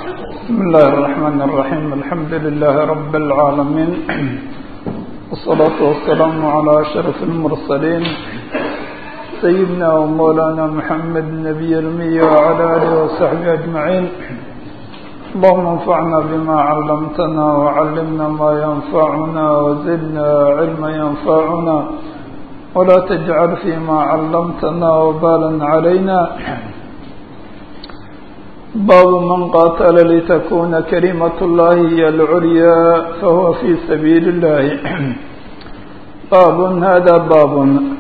بسم الله الرحمن الرحيم الحمد لله رب العالمين والصلاة والسلام على أشرف المرسلين سيدنا ومولانا محمد النبي المي وعلى آله وصحبه أجمعين اللهم انفعنا بما علمتنا وعلمنا ما ينفعنا وزدنا علما ينفعنا ولا تجعل فيما علمتنا وبالا علينا باب من قاتل لتكون كلمة الله هي العليا فهو في سبيل الله باب هذا باب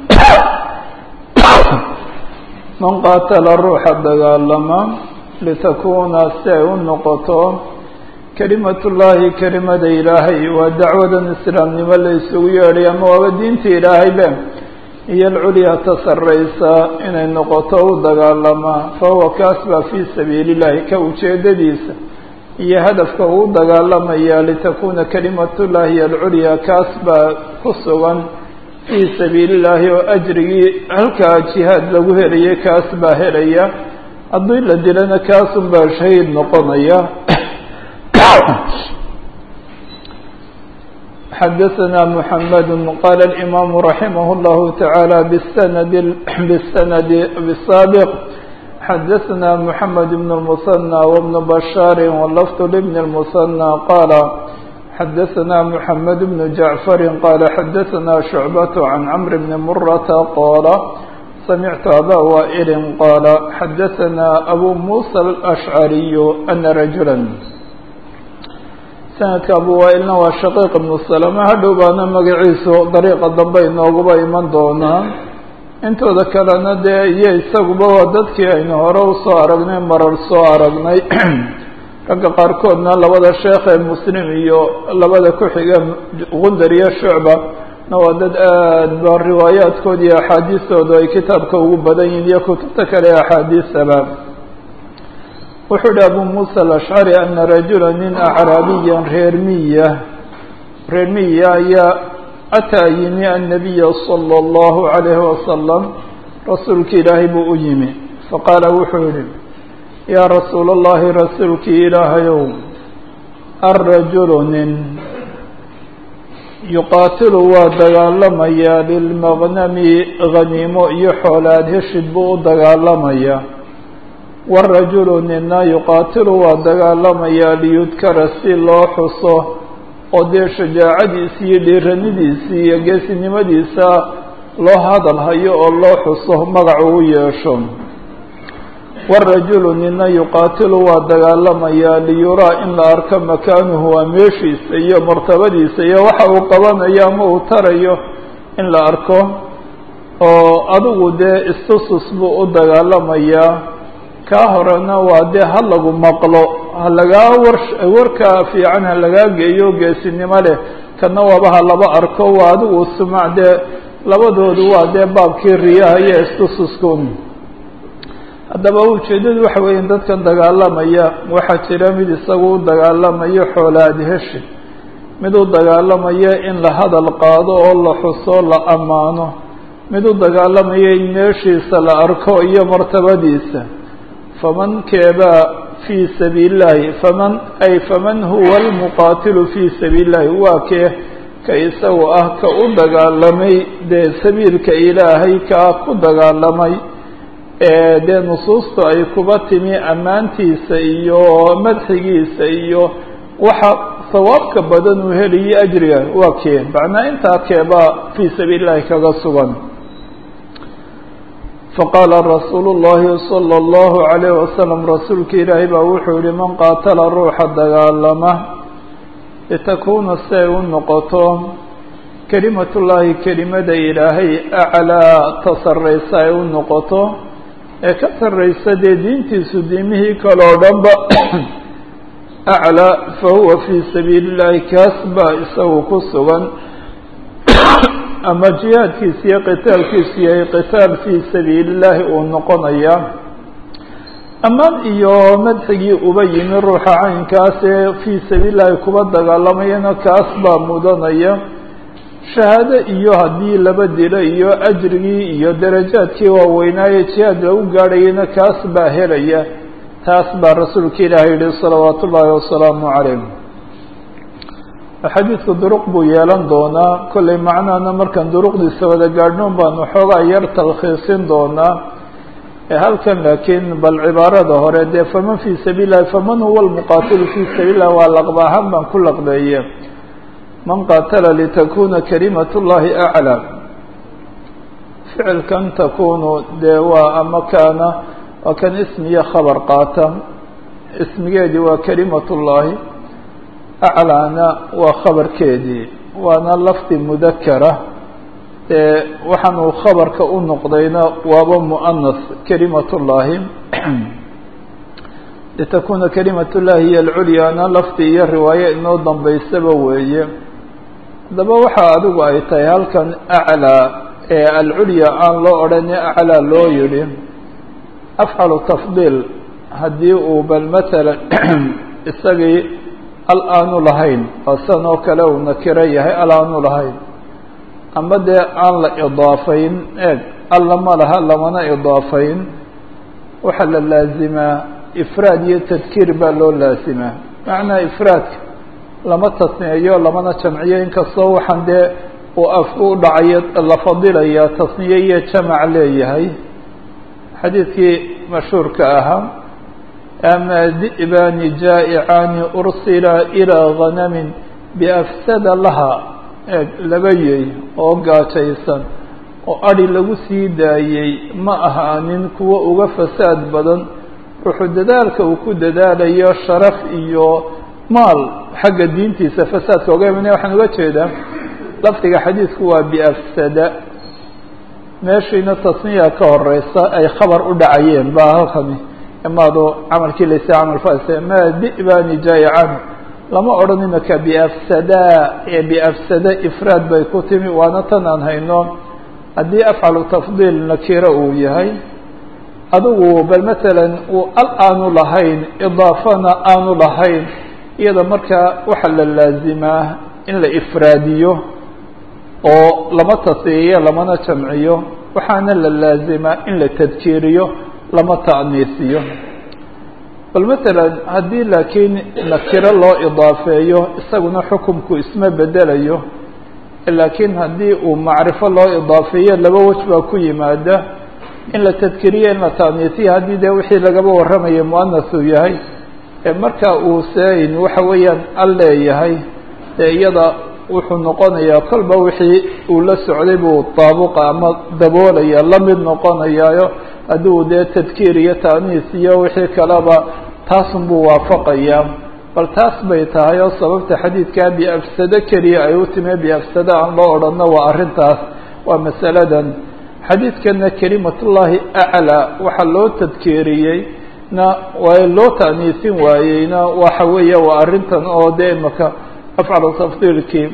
من قاتل الروح الدقالما لتكون سي النقطة كلمة الله كلمة إلهي ودعوة الإسلام لمن ليسوا يالي أما ودينة إلهي بهم iyo alculyaa ta sarraysa inay noqoto u dagaalamaa fahuwa kaas baa fii sabiili llahi ka ujeedadiisa iyo hadafka uu dagaalamaya litakuuna kalimatullahi iyo alculyaa kaas baa ku sugan fii sabiili llahi oo ajrigii halkaa jihaad lagu helayay kaas baa helaya haddii la dilana kaasun baa shahiid noqonaya xdثna محمد qال الإmام رحimه الله taعالى bsند bsند bالsابق xdثna محمد بن المثنى وبن بشhاr واللفظ لبن المثنى qال xdثna محمد بن جعفر qال xdثna شعبة عن cمر بن مرة qال سمعت أbا وائل qال xdثna أbو موسى الأشعري أن رجuلا sanadka abu waailna waa shaqiiq ibnu salama hadhow baana magaciisu dariiqa dambe inooguba iman doonaa intooda kalena dee iyo isaguba waa dadkii aynu hore usoo aragnay marar soo aragnay ragga qaarkoodna labada sheekh ee muslim iyo labada ku-xiga gundar iyo shucba na waa dad aad ba riwaayaadkooda iyo axaadiistoodu ay kitaabka ugu badan yihin iyo kutubta kale ee axaadiisaba wuxuu hi abu muسى الأشcري أna rajula nin acraabiya reer miya reer miya ayaa ataa yimi النabiya slى الlaهu عalayه wasalam rasuulki ilaahay buu u yimi faqaala wuxuu yihi yaa rasuul الlahi rasuulkii ilaahayow الrajul nin yuqaatilu waa dagaalamayaa lilmaqnami ghaniimo iyo xoolaad heshid buu u dagaalamayaa warajulu nina yuqaatilu waa dagaalamayaa liyudkara si loo xuso oo dee shajaacadiisi iyo dhiiranidiisii iyo geesinimadiisa loo hadal hayo oo loo xuso magac uu yeesho warajulu nina yuqaatilu waa dagaalamayaa liyuraa in la arko makaanuhu waa meeshiisa iyo martabadiisa iyo waxa uu qabanayo ama uu tarayo in la arko oo adigu dee istusus buu u dagaalamayaa kaa horena waa dee ha lagu maqlo ha lagaa war warkaa fiican ha lagaa geeyo geesinimo leh kana waaba ha laba arko waa adigu sumac dee labadoodu waa dee baabkii riyaha iyo istususkun haddaba ujeeddadu waxa weeya dadkan dagaalamaya waxaa jira mid isagu u dagaalamayo xoolaad heshi mid u dagaalamaya in la hadal qaado oo la xuso la ammaano mid u dagaalamaya in meeshiisa la arko iyo martabadiisa faman keebaa fii sabiili llahi faman ay faman huwa almuqaatilu fii sabiili llahi waa kee ka isagu ah ka u dagaalamay dee sabiilka ilaahay kaa ku dagaalamay ee dee nusuustu ay kuba timi ammaantiisa iyo madxigiisa iyo waxa sawaabka badan uu helayo ajriga waa kee macnaa intaa keebaa fii sabiili llahi kaga sugan faqaala rasuulu llahi salى اllahu عalayh wasalam rasuulka ilaahay baa wuxuu yihi man qaatala ruuxa dagaalama litakuuna si ay u noqoto kelimatullaahi kelimada ilaahay aclaa ta sarraysa ay u noqoto ee ka sarraysa dee diintiisu diimihii kale oo dhanba aclaa fahuwa fii sabiili llahi kaas baa isagu ku sugan ama jihaadkiisa iyo qitaalkiisu yahay qitaal fii sabiili llahi uu noqonaya ammaan iyo madxigii uba yimi ruuxa caynkaas ee fii sabiili llahi kuba dagaalamayana kaas baa mudanaya shahaado iyo haddii laba dilo iyo ajrigii iyo darajaadkii waaweynaaye jihaad lagu gaadhayana kaas baa helaya taas baa rasuulka ilaahay yihi salawaat ullaahi wasalaamu calayh xadiidku duruq buu yeelan doonaa kollay macnahana markaan duruqdiisa wada gaadhnoon baan waxoogaa yar talkhiisin doonaa halkan laakiin bal cibaarada hore dee faman fii sabiil lahi faman huwa lmuqaatilu fii sabiil lah waa laqba ahaan baan ku laqbeeye man qaatala litakuna kalimat llahi aclaa ficilkan takunu dee waa ama kaana waa kan ismiyo khabar qaata ismigeedii waa kalimat llahi aclaana waa khabarkeedii waana lafdi mudakara ee waxaan uu khabarka u noqdayna waaba muanas kalimat llahi litakuna kalimat llahi hiyo alculyaana lafdi iyo riwaaye inoo dambaysaba weeye haddaba waxa adigu ay tahay halkan aclaa ee alculya aan loo odhani aclaa loo yidhi afcalu tafdiil haddii uu bal matalan isagii al aanu lahayn asan oo kale uu nakiro yahay al aanu lahayn ama dee aan la idaafayn eeg alla ma laha lamana idaafayn waxaa la laazimaa ifraad iyo tadkiir baa loo laazimaa macnaa ifraadka lama tasniyeeyo lamana jamciyo inkastoo waxaan dee uu af u dhacayo la fadilaya tasniye iyo jamac leeyahay xadiidkii mashhuurka ahaa ama di'baani jaa'icaani ursila ilaa ganamin biafsada laha eeg laba yey oo gaajaysan oo adhi lagu sii daayey ma ahaanin kuwo uga fasaad badan wuxuu dadaalka uu ku dadaalayo sharaf iyo maal xagga diintiisa fasaadka oga imanaya waxaan uga jeedaa lafdiga xadiidku waa biafsada meeshiina tasniya ka horeysa ay khabar u dhacayeen baa halkani imaado camalkii laysa camal fase ma di'bani jaa'ican lama odhan imaka biafsada ee biafsada ifraad bay ku timi waana tan aan hayno haddii afcalu tafdiil nakiro uu yahay adigu bal matalan uu al aanu lahayn idaafana aanu lahayn iyada markaa waxaa la laazimaa in la ifraadiyo oo lama tasiyiyo lamana jamciyo waxaana la laazimaa in la tadkiiriyo lama ta'niisiyo bal matalan haddii laakiin nakiro loo idaafeeyo isaguna xukumku isma bedelayo laakiin haddii uu macrifo loo idaafeeyo laba wej baa ku yimaada in la tadkiriyo in la ta'niisiyo haddii dee wixii lagaba warramaya muanas uu yahay marka uu sein waxa weeyaan al leeyahay dee iyada wuxuu noqonayaa kolba wixii uu la socday buu daabuqa ama daboolaya la mid noqonayaayo haddii uu dee tadkiir iyo ta'niis iyo wixii kaleba taasun buu waafaqayaa bal taas bay tahay oo sababta xadiidkaa biafsado keliya ay u timi biafsado aan loo odhanno waa arrintaas waa masaladan xadiidkana kelimatullaahi aclaa waxaa loo tadkiiriyey na waa loo ta'niisin waayeyna waxa weeye waa arrintan oo dee imaka afcalu tafdiilkii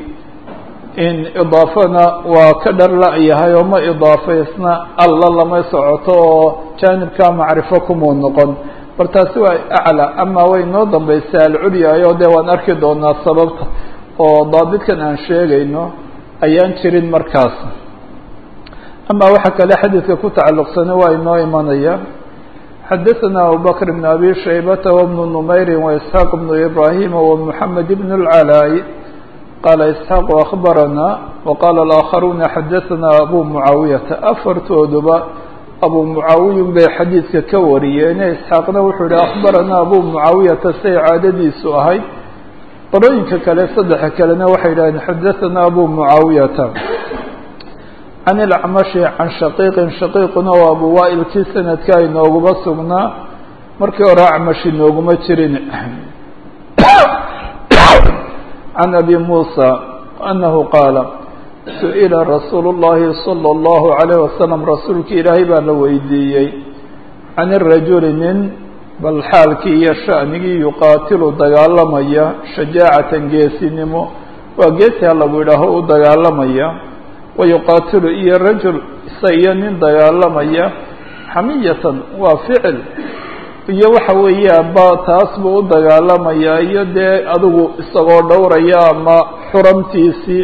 in idaafana waa ka dhar la-yahay oo ma idaafaysna alla lama socoto oo jaanibkaa macrifo kumuu noqon bal taasi waa aclaa ama way noo dambaysaa alculyayo dee waan arki doonaa sababta oo daabitkan aan sheegayno ayaan jirin markaas ama waxa kale xadiidka ku tacalluqsana waa inoo imanaya xadaثna abubakr بn abi shaybata وبn نmayri وإسحاaq بn ibrahima ومحamed بn العalاء qala isxaaq akhbarana waqala اlآakharuna xadaثna abu mucaawiyata afartooduba abu mucaawiyun bay xadiidka ka wariyeene isxaaqna wuxuu yihi akhbarana abu mucaawiyata say caadadiisu ahayd qolooyinka kale saddexa kalena waxay yidhahdeen xadaثana abu mucaawiyata can ilacmashi can shaqiiqin shaqiiquna waa abu waailkii sanadka inooguma sugnaa markii hore acmash inooguma jirin can abi muusa anahu qaala su-ila rasuulu llahi salى اllahu عalayh wasalam rasuulki ilaahay baa la weydiiyey can irajuli nin bal xaalkii iyo sha'nigii yuqaatilu dagaalamaya shajaacatan geesinimo waa geesi ha lagu yidhaaho u dagaalamaya wayuqaatilu iyo rajul isa iyo nin dagaalamaya xamiyatan waa ficil iyo waxa weeya ba taas buu u dagaalamayaa iyo dee adigu isagoo dhowraya ama xuramtiisii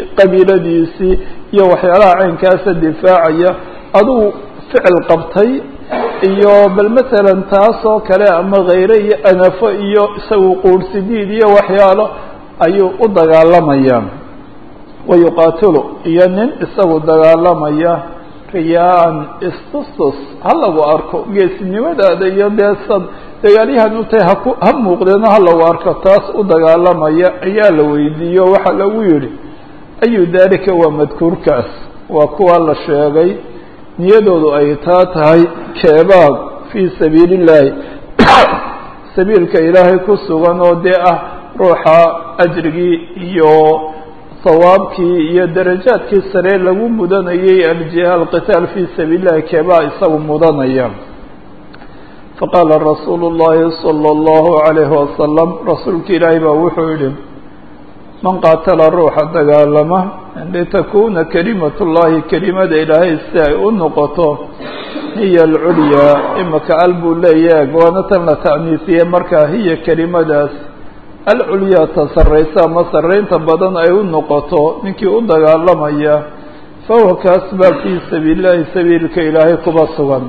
qabiiladiisii iyo waxyaalaha caynkaasa difaacaya adigu ficil qabtay iyo bal masalan taas oo kale ama khayre iyo anafo iyo isagu quurhsidiid iyo waxyaalo ayuu u dagaalamayaa wayuqaatilu iyo nin isagu dagaalamaya riyaa-an istustus ha lagu arko geesinimadaada iyo dee sad dagaalyahan u tahay haku ha muuqdeeno ha lagu arko taas u dagaalamaya ayaa la weydiiyo waxaa lagu yidhi ayu daalika waa madkuurkaas waa kuwa la sheegay niyadoodu ay taa tahay keebaad fii sabiili illaahi sabiilka ilaahay ku sugan oo dee ah ruuxa ajrigii iyo sawaabkii iyo darajaadkii sare lagu mudanayay aljiha alqitaal fii sabiili llahi keebaa isagu mudanaya faqaala rasuulu llahi salى اllahu عalayhi wasalam rasuulka ilaahay baa wuxuu yihi man qaatala ruuxa dagaalama litakuna kalimat llahi kelimada ilaahay si ay u noqoto hiya alculyaa imaka al buu leeyaag waana tan la ta'niisiye markaa hiya kelimadaas alculyaa ta sarraysa ama sarraynta badan ay u noqoto ninkii u dagaalamaya fahuwa kaas baa fii sabiili llahi sabiilka ilaahay kuba sugan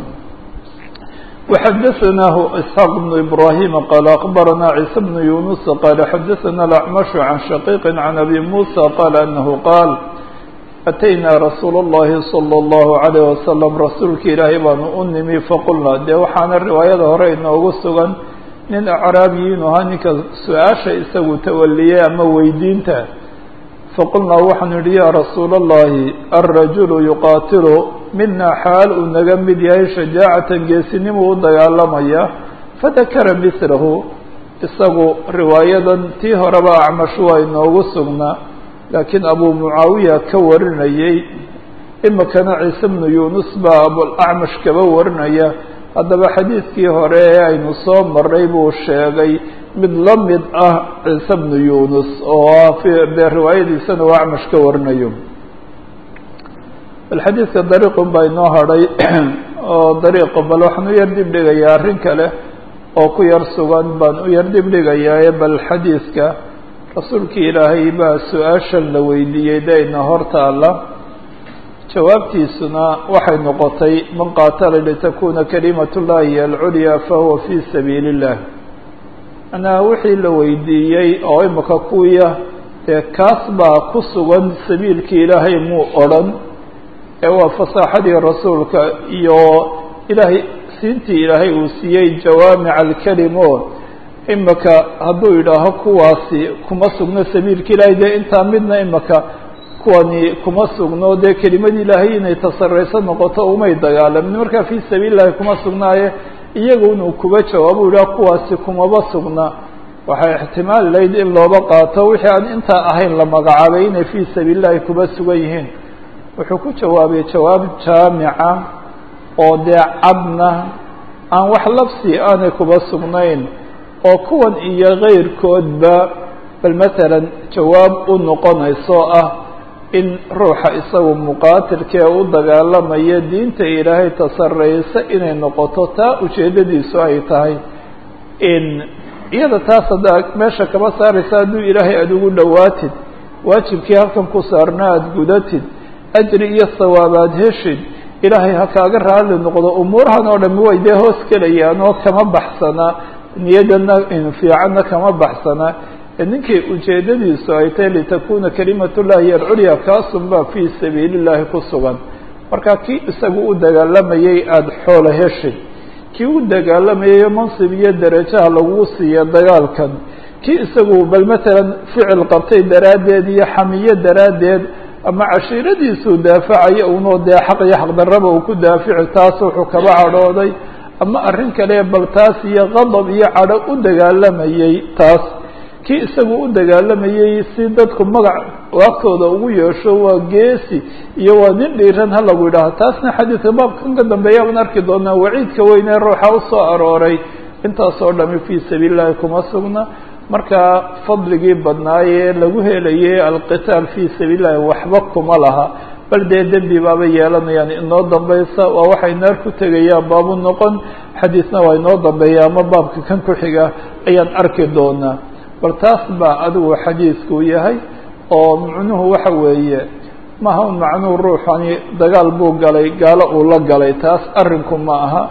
وxdثnah إسحاq بن إبراهيم qال أخبرnا عيسى بن يونس qال xdثnا الأعمش عن شقيق عن أبي موسى qال أنه qاaل أتynا رsuuل اللhi صلى الله عليه وسلم rasuulka ilaahay baanu u nimi faqulna dee waxaana riwaayada hore inoogu sugan nin acraabiyiin ahaa ninka su-aasha isagu tawaliyey ama weydiinta faqulnaa waxaanu yihi ya rasuula الlahi الرaجuل يuqاatil mina xaal uu naga mid yahay shajaacatan geesinimuu u dagaalamaya fadakara mislahu isagu riwaayadan tii horeba acmash waa inoogu sugnaa laakiin abu mucaawiya ka warinayey imikana ciise bnu yunus baa abulacmash kaba warinaya haddaba xadiidkii hore ee aynu soo maray buu sheegay mid la mid ah ciise bnu yunus oo dee riwaayadiisana uu acmash ka warinayo bal xadiidka dariiqun baa inoo hadhay oo dariiqa bal waxaan u yar dib dhigayaa arrin kale oo ku yar sugan baan u yar dib dhigayaa bal xadiidka rasuulkii ilaahay baa su-aashan la weydiiyey dayna hortaalla jawaabtiisuna waxay noqotay man qaatala litakuna kalimat llahi alculyaa fahuwa fii sabiili illah manaa wixii la weydiiyey oo imika kuwiya dee kaas baa ku sugan sabiilkii ilaahay muu odrhan ee waa fasaaxadii rasuulka iyo ilaahay siintii ilaahay uu siiyey jawaamic alkelim o imika hadduu yidhaaho kuwaasi kuma sugno sabiilka ilaahay dee intaa midna imika kuwani kuma sugno dee kelimadii ilaahay inay tasarayso noqoto umay dagaalamin markaa fii sabiili llahi kuma sugnaaye iyagu inuu kuba jawaabo yidhaha kuwaasi kumaba sugna waxay ixtimaali lahayd in looba qaato wixii aan intaa ahayn la magacaabay inay fii sabiili llahi kuba sugan yihiin wuxuu ku jawaabay jawaab jaamica oo dee cadna aan wax labsi aanay kuba sugnayn oo kuwan iyo kayrkoodba bal matalan jawaab u noqonayso ah in ruuxa isagu muqaatilkee u dagaalamaya diinta ilaahay tasaraysa inay noqoto taa ujeeddadiisu ay tahay in iyada taas haddaa meesha kaba saaraysa hadduu ilaahay aada ugu dhowaatid waajibkii halkan ku saarna aada gudatid ajri iyo sawaabaad heshid ilaahay ha kaaga raali noqdo umuurahan oo dhami way dee hoos gelayaan oo kama baxsana niyadana fiicanna kama baxsana ninkii ujeeddadiisu ay tahay litakuna kalimat llahi alculya kaasunbaa fii sabiili llahi ku sugan marka kii isagu u dagaalamayay aada xoola heshid kii u dagaalamayay mansib iyo darajaha lagu siiya dagaalkan kii isagu bal matalan ficil qabtay daraaddeed iyo xamiyo daraaddeed ama cashiiradiisuu daafacaya unoo dee xaq iyo xaqdarraba uu ku daafici taas wuxuu kaba cadhooday ama arrin kale bal taas iyo qadab iyo cadho u dagaalamayay taas kii isagu u dagaalamayay si dadku magac waagtooda ugu yeesho waa geesi iyo waa nin dhiiran ha lagu yidhaaho taasna xadiidka baabkan ka dambeeya baan arki doonaa waciidka weyn ee ruuxa usoo arooray intaasoo dhami fii sabiili llahi kuma sugna marka fadligii badnaayee lagu helayay alqitaal fii sabiili llahi waxba kuma laha bal dee dembi baaba yeelanayaan inoo dambaysa waa waxay naar ku tegayaan baabu noqon xadiisna waa inoo dambeeya ama baabka kan ku xiga ayaan arki doonaa bal taas baa adigu xadiidku yahay oo macnuhu waxa weeye maha un macnuhu ruuxani dagaal buu galay gaalo uu la galay taas arrinku ma aha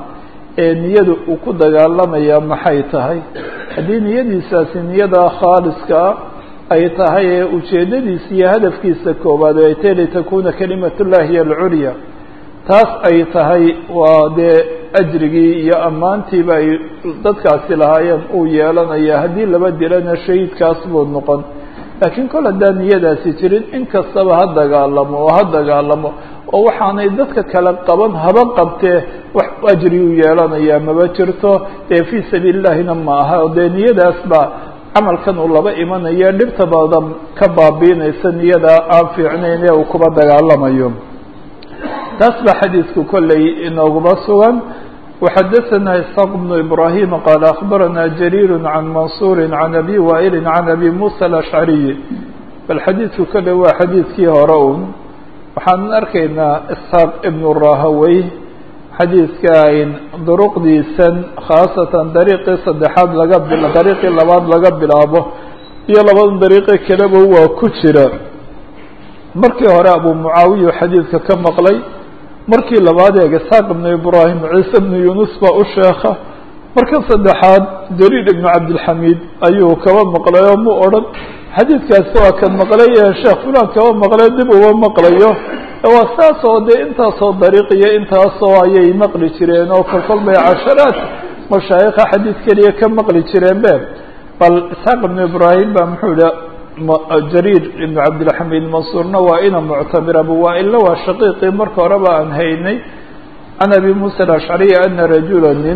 ee niyadu uu ku dagaalamayaa maxay tahay haddii niyadiisaasi niyada khaaliskaa ay tahay ee ujeeddadiisa iyo hadafkiisa koowaad ay tahay litakuna kalimatullahi hiy alculya taas ay tahay waa dee ajrigii iyo ammaantiiba ay dadkaasi lahaayeen uu yeelanaya haddii laba dilana shahiidkaas buu noqon laakiin kol haddaan niyadaasi jirin in kastaba ha dagaalamo oo ha dagaalamo oo waxaanay dadka kale qaban haba qabtee wax ajriyuu yeelanayaa maba jirto dee fii sabiili illahina ma aha o dee niyadaas baa camalkan uu laba imanaya dhibta badan ka baabiinaysa niyada aan fiicnayn ee uu kuba dagaalamayo taas baa xadiidku kolley inooguma sugan وxadثna isحاq بن إbrahيm qال أخbarana جرير عan maنصuر عan أbي وائل عan أbي موسى الأشعري bal xadiidku kole waa xadiidkii hore un waxaan arkaynaa isحاaq ibn rahawey xadiidka ayn duruqdiisan khaasatan dariiqii saddexaad laga dariiqii labaad laga bilaabo iyo labada dariiqe kaleba waa ku jira markii hore abu mucaawiya xadiidka ka maqlay markii labaad eeg isxaaq ibnu ibraahim ciise ibnu yunus baa u sheekha marka saddexaad jariir ibnu cabdilxamiid ayuu kaba maqlay oo mu odhan xadiidkaasi waa kan maqlay ee sheekh fulan kaba maqlay dib uma maqlayo waa saas oo dee intaasoo dariiq iyo intaasoo ayay maqli jireen oo kolkol bay casharaad mashaayikha xadiid keliya ka maqli jireen be bal isxaaq ibnu ibraahim baa muxuu yihi jariir ibnu cabdilxamiid mansuurna waa ina muctamir abu waailna waa shaqiiqii marka horeba aan haynay can abi muusa alashcariy ana rajula nin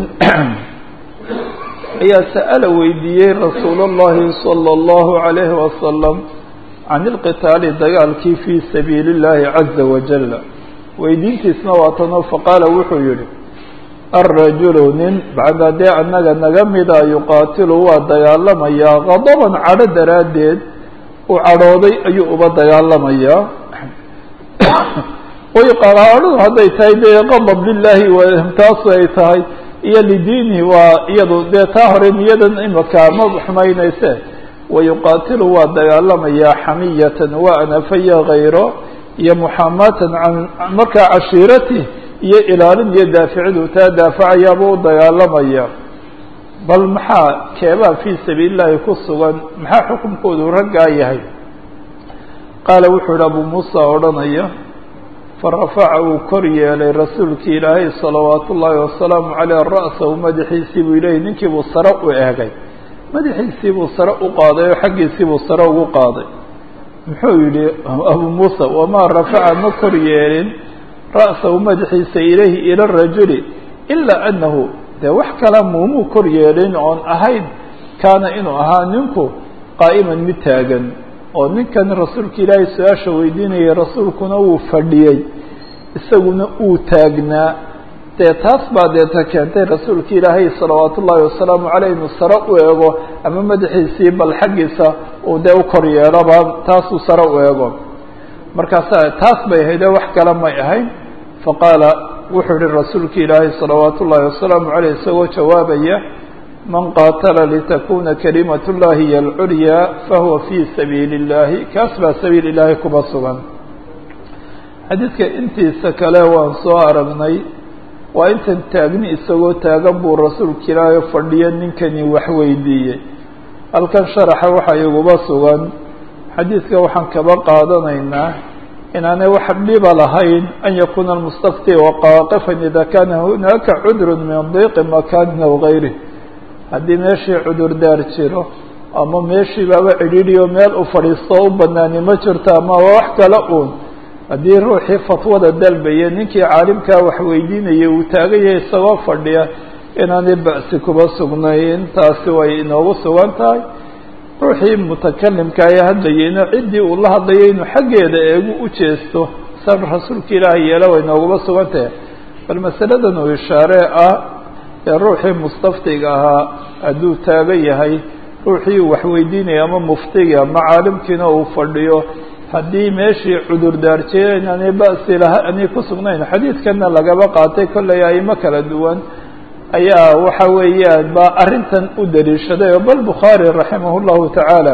ayaa sa'ala weydiiyey rasuul اllahi salى اllahu عalayhi wasalam can ilqitaali dagaalkii fii sabiili اllahi caza wajala weydiintiisna waa tanoo faqaala wuxuu yihi alrajulu nin bacda dee annaga naga mida yuqaatilu waa dagaalamayaa qadaban cadho daraaddeed uu cadhooday ayuu uba dagaalamayaa way qaraarhadu hadday tahay dee qadab lilahi taasu ay tahay iyo lidiinihi waa iyadu dee taa hore niyadan imaka ma xumaynayse wayuqaatilu waa dagaalamayaa xamiyatan waa anafaya hayro iyo muxaamatan can markaa cashiirati iyo ilaalin iyo daaficidu taa daafacayaaba u dagaalamaya bal maxaa keebaa fii sabiili llahi ku sugan maxaa xukunkoodu raggaa yahay qaala wuxuu yihi abu muusa odhanaya farafaca uu kor yeelay rasuulkii ilaahay salawaatu ullaahi wasalaamu caleyh ra'sahu madaxiisii buu ilahi ninkii buu sare u eegay madaxiisii buu sare u qaaday oo xaggiisii buu sare ugu qaaday muxuu yihi abu muusa wamaa rafaca ma kor yeelin ra'sahu madaxiisa ilayhi ila rajuli ilaa anahu dee wax kala muumuu kor yeelin oon ahayn kaana inuu ahaa ninku qaa'iman mid taagan oo ninkan rasuulka ilaahay su-aasha weydiinayay rasuulkuna wuu fadhiyey isaguna uu taagnaa dee taas baa deeta keentay rasuulka ilaahay salawaatu ullaahi wasalaamu caleyh inuu sare u eego ama madaxiisii bal xaggiisa uu dee u kor yeeloba taasuu sare u eego markaasa taas bay ahaydee wax kale may ahayn faqaala wuxuu yihi rasuulka ilaahay salawaatu ullaahi wasalaamu caleyh isagoo jawaabaya man qaatala litakuna kalimat llahi hiy alculyaa fahuwa fii sabiili اllahi kaas baa sabiil ilaahay kuba sugan xadiidka intiisa kale waan soo aragnay waa intan taagni isagoo taagan buu rasuulka ilaahay fadhiyo ninkani wax weydiiyey halkan sharaxa waxaa iguba sugan xadiidka waxaan kaba qaadanaynaa inaanay wax dhiba lahayn an yakuna almustafti waqaaqifan ida kana hunaaka cudru min diiqi makanin aw gayrih haddii meeshii cudurdaar jiro ama meeshii baaba cidhiidhiyo meel u fadhiisto u banaani ma jirto ama wax kale uun haddii ruuxii fatwada dalbaya ninkii caalimkaa wax weydiinaya uu taaganya isagoo fadhiya inaanay ba'si kuba sugnayn taasi way inoogu sugan tahay ruuxii mutakalimka ee hadlayayna ciddii uu la hadlayay inuu xaggeeda eegu u jeesto san rasuulka ilaahay yeela way inooguma sugan tahay bal masaladan uu ishaare ah ee ruuxii mustaftiga ahaa hadduu taagan yahay ruuxii uu waxweydiinaya ama muftiga ama caalimkiina uu fadhiyo haddii meeshii cudurdaarjee inaanay ba'si laha anay ku sugnayn xadiidkana lagaba qaatay kollay aimo kala duwan ayaa waxa weeyaan baa arrintan u daliishaday oo bal bukhaari raximah llahu tacaala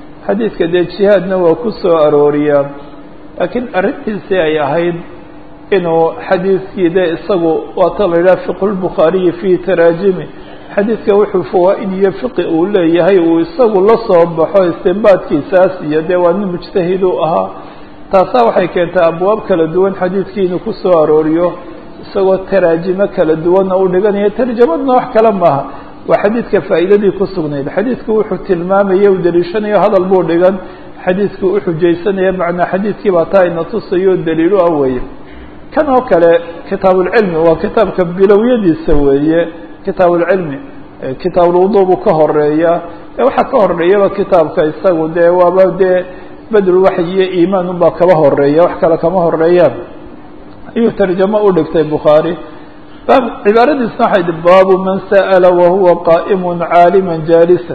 xadiidka dee jihaadna waa ku soo arooriyaa laakiin arrintiisii ay ahayd inuu xadiidkii de isagu waata la yidhaha fiqhu lbukhaariyi fi taraajimi xadiidka wuxuu fawaa-id iyo fiqi uu leeyahay uu isagu la soo baxo istinbaadkiisaas iyo dee waa nin mujtahid u ahaa taasaa waxay keentaa abwaab kala duwan xadiidkii inuu ku soo arooriyo isagoo taraajimo kala duwanna u dhiganayo tarjamadna wax kale maaha waa xadiidka faa'iidadii ku sugnayd xadiidku wuxuu tilmaamaya u daliishanayo hadal buu dhigan xadiidku u xujaysanaya macnaa xadiidkii baa taa ina tusayo daliilu ah weeye kan oo kale kitaabulcilmi waa kitaabka bilowyadiisa weeye kitaabulcilmi kitaabulwudu buu ka horeeya waxaa ka horeeyaba kitaabka isagu dee waaba dee bedel waxyi iyo iimaan unbaa kaba horeeya wax kale kama horeeyaan ayuu tarjamo u dhigtay bukhaari baab cibaaradiisna waxay di baabu man sa'ala wahuwa qaa'imun caaliman jaalisan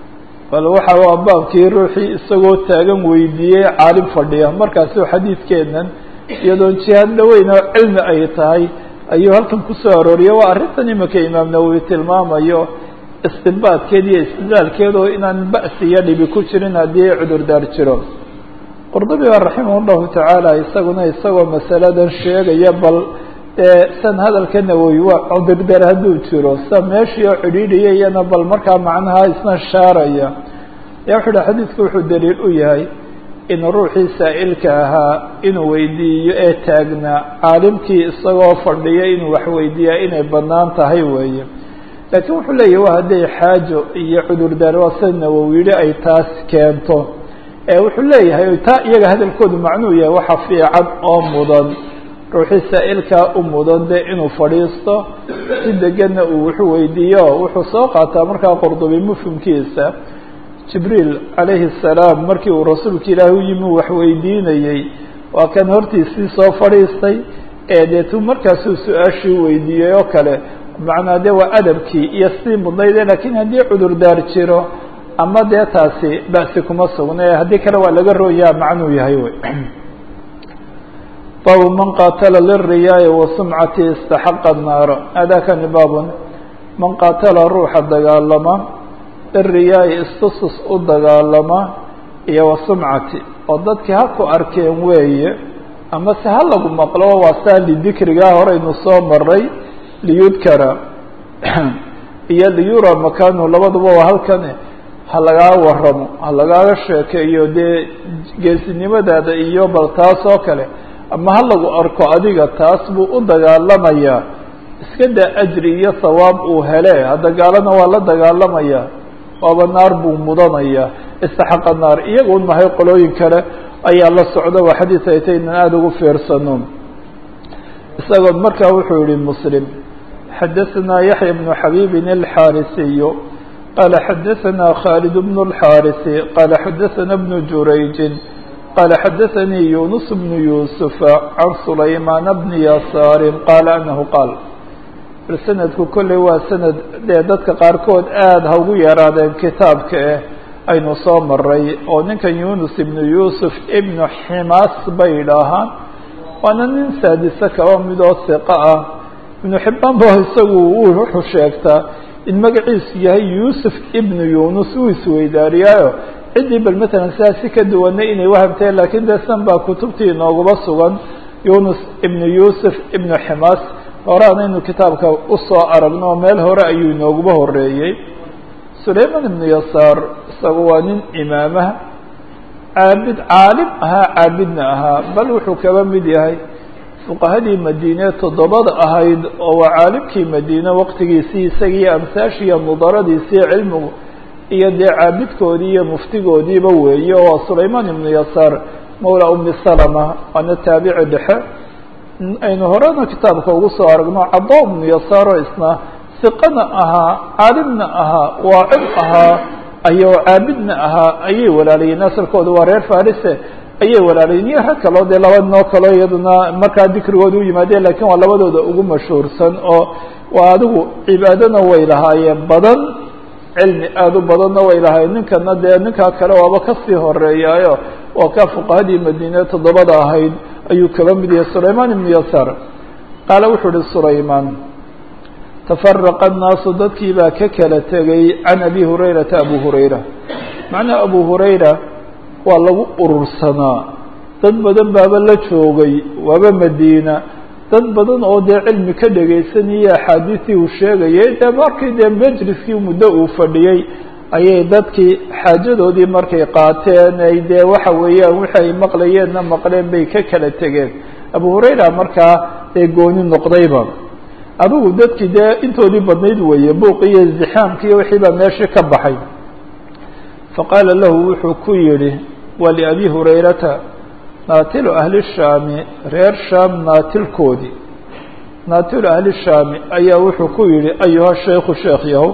bal waxa waa baabkii ruuxii isagoo taagan weydiiyey caalim fadhiya markaasi xadiidkeenan iyadoon jihaad dhaweyn oo cilmi ay tahay ayuu halkan kusoo arooriyay waa arrintan imika imaam nawowi tilmaamayo istinbaadkeed iyo istidlaalkeed oo inaan ba'si iyo dhibi ku jirin haddii cudurdaar jiro qurdubi baa raximah llahu tacaala isaguna isagoo masaladan sheegaya bal dee san hadalka nawowi waa cudurdaar hadduu jiro sa meeshii oo cidhiidhiya iyana bal markaa macnaha isna shaaraya ya wuxu uhi xadiidku wuxuu daliil u yahay in ruuxii saa'ilka ahaa inuu weydiiyo ee taagnaa caalimkii isagoo fadhiya inuu wax weydiiyaa inay bannaan tahay weeye laakiin wuxuu leeyahy waa hadday xaajo iyo cudurdaar waa sida nawowi yidhi ay taas keento ee wuxuu leeyahay taa iyaga hadalkoodu macnuu yahay waxa fiican oo mudan ruuxii saa'ilkaa u mudan de inuu fadhiisto si deganna uu wuxuu weydiiyo wuxuu soo qaataa markaa qurdubi mufhimkiisa jibriil calayhi الsalaam markii uu rasuulka ilaahi u yimi wax weydiinayey waa kan hortiisii soo fadhiistay ee deetu markaasuu su-aashii weydiiyey oo kale macnaa de waa adabkii iyo sii mudnayde lakiin haddii cudurdaar jiro ama dee taasi ba'si kuma sugna haddii kale waa laga rooyaa macnuu yahay wy baabu man qaatala liriyaaya wasumcati istaxaqa naara adakani baabun man qaatala ruuxa dagaalama liriyaaya istusus u dagaalama iyo wasumcati oo dadkii ha ku arkeen weeye ama se ha lagu maqlo waa saa lidikrigaa horeynu soo maray liyudkara iyo liyura makanu labaduba waa halkan ha lagaa waramo ha lagaaga sheekeeyo dee geesinimadaada iyo bal taas oo kale ama ha lagu arko adiga taas buu u dagaalamayaa iska daa ajri iyo sawaab uu hele hadagaalana waa la dagaalamayaa waaba naar buu mudanayaa istaxaqa naar iyagun mahay qolooyin kale ayaa la socda waa xadiis ay tay inan aada ugu fiirsano isagoo markaa wuxuu yihi muslim xadaثna yaحya بن xabيbi الxاarisiy qala xadaثna khالد بن الxاarثi qala xadaثna بن jurayji qala xadaثnii yunus بن يوسف عan سulaymaan بن yasaari qala anahu qaal sanadku kolley waa sanad dee dadka qaarkood aada ha ugu yaraadeen kitaabka eh aynu soo maray oo ninkan yunus ibnu yusuf ibnu ximaas bay idhaahaan waana nin saadise kaba midoo siqa ah ibnu xibaan ba isagu wuxuu sheegtaa in magaciisu yahay yuusuf ibnu yunus uu isweydaariyaayo ciddii bal matalan sidaa si ka duwanay inay wahamteen lakiin dee san baa kutubtii inoogaba sugan yunus ibnu yusuf ibnu ximaas horeanaynu kitaabka usoo aragno oo meel hore ayuu inooguba horeeyey sulayman ibnu yasaar isagu waa nin imaamah caabid caalim ahaa caabidna ahaa bal wuxuu kaba mid yahay fuqahadii madiine toddobada ahayd oo waa caalimkii madiine waqtigiisii isagiiyo amsaashiiyo mudaradiisii cilmigu iyo dee caabidkoodii iyo muftigoodiiba weeye oo sulayman ibnu yasaar mawla umi salama waana taabici dhexe aynu horena kitaabka ugu soo aragno caddo ibnu yasaaroo isna siqana ahaa caalimna ahaa waacid ahaa ayo caabidna ahaa ayay walaalayeen asalkooda waa reer farise ayay walaalayeen iyo rag kaloo dee laba noo kaloo iyaduna markaa dikrigooda u yimaadeen lakiin waa labadooda ugu mashhuursan oo waa adigu cibaadona way lahaayeen badan cilmi aada u badanna way lahaayeen ninkana dee ninkaa kale waaba kasii horeeyaayo waa kaa fuqahadii madiine toddobada ahayd ayuu kaba mid yahay sulayman ibnu yasaar qaala wuxuu uhi sulayman tafaraqa annaasu dadkii baa ka kala tegay can abi hurayrata abu hurayra macnaha abu hurayra waa lagu urursanaa dad badan baaba la joogay waaba madiina dad badan oo dee cilmi ka dhegaysanayay axaadiistii uu sheegayay dee markii dee majliskii muddo uu fadhiyey ayay dadkii xaajadoodii markay qaateen ay dee waxa weeyaan wixii ay maqlayeenna maqleen bay ka kala tegeen abu hurayra markaa dee gooni noqdayba adigu dadkii dee intoodii badnayd weeye buuqi iyo zixaamki iyo wixii baa meeshii ka baxay faqaala lahu wuxuu ku yidhi waa liabi hurayrata naatilu ahli shaami reer shaam naatilkoodii naatilu ahli shaami ayaa wuxuu ku yidhi ayuha shaykhu sheekh yahow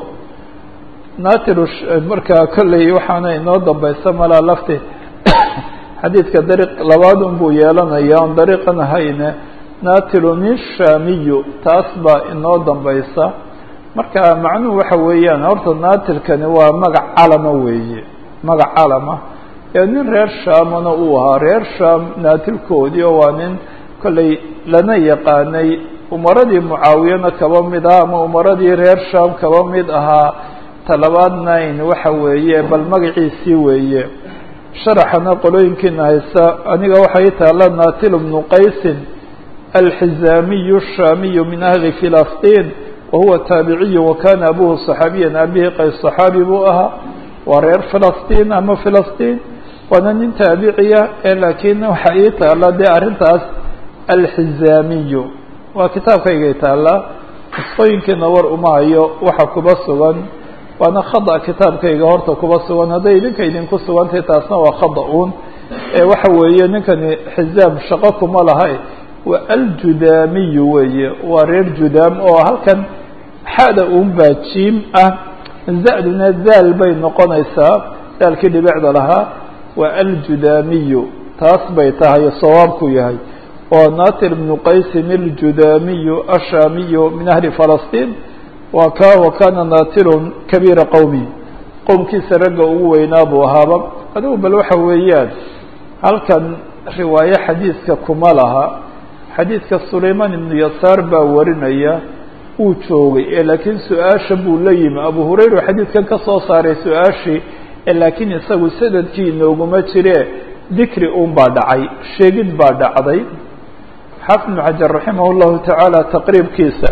naatilu markaa kolley waxaana inoo dambaysa malaa lafti xadiidka dariiq labaad un buu yeelanaya on dariiqan ahayne naatilu nin shaamiyu taas baa inoo dambaysa marka macnuhu waxa weeyaan horta naatilkani waa magac calama weeye magac calama ee nin reer shaamana uu ahaa reer shaam naatilkoodii oo waa nin kolley lana yaqaanay umaradii mucaawiyana kaba mid ah ama umaradii reer shaam kaba mid ahaa talabaad nine waxa weeye bal magaciisii weeye sharaxana qolooyinkiina haysa aniga waxay taala naatil bnu qaysin alxizaamiyu shaamiyu min ahli filastiin wahuwa taabiciyu wakana abuhu صaxaabiyan abihi qays صaxaabi buu ahaa waa reer filastiin ama filastiin waana nin taabiciya ee laakiin waxa ii taala dee arrintaas alxizaamiyu waa kitaabkaygay taallaa nusqooyinkiina war uma hayo waxa kuba sugan waana khada kitaabkayga horta kuba sugan hadday idinka idinku sugantahay taasna waa khada uun ee waxa weeye ninkani xizaam shaqo kuma lahay waa aljudaamiyu weeye waa reer judaam oo halkan xada uun baa jiim ah zaduna daal bay noqonaysaa daalkii dhibicda lahaa waa aljudaamiyu taas bay tahay sawaabku yahay oo natir bnu qaysin aljudaamiyu ashaamiyu min ahli falastiin waa ka wakana natilun kabiira qowmi qowmkiisa ragga ugu weynaa buu ahaaba adigu bal waxa weeyaan halkan riwaayo xadiiska kuma laha xadiidka sulayman ibnu yasaar baa warinaya uu joogay ee laakiin su-aasha buu la yimi abu hurayra xadiidkan ka soo saaray su-aashii ee laakiin isagu sanadkii inooguma jire dikri un baa dhacay sheegid baa dhacday xaafid ibnu xajar raximah llahu tacaala taqriibkiisa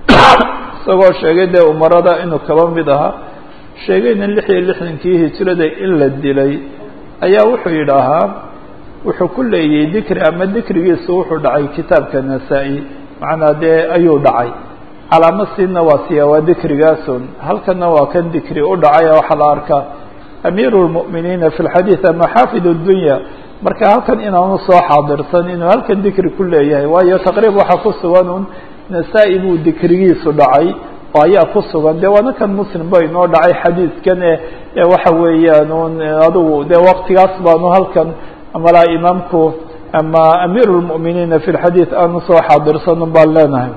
isagoo sheegay dee umarada inuu kaba mid ahaa sheegayna lix iyo lixdankii hijrada in la dilay ayaa wuxuu yidhaahaa wuxuu ku leeyay dikri ama dikrigiisu wuxuu dhacay kitaabka nasaa-i macnaa dee ayuu dhacay calaamo siina waa siya waa dikrigaasun halkana waa kan dikri u dhacay waxaa la arkaa amiiru lmu'miniina fi lxadiid ama xaafid اdunya marka halkan inaanu soo xaadirsan inuu halkan dikri ku leeyahay waayo taqriib waxaa ku sugan un nasaa-i buu dikrigiisu dhacay oo ayaa ku sugan de waana kan muslim ba inoo dhacay xadiidkan e waxa weeyaan un adigu de waktigaas baanu halkan malaa imaamku ama amiiru lmu'miniina fi lxadiid aanu soo xaadirsan un baan leenahay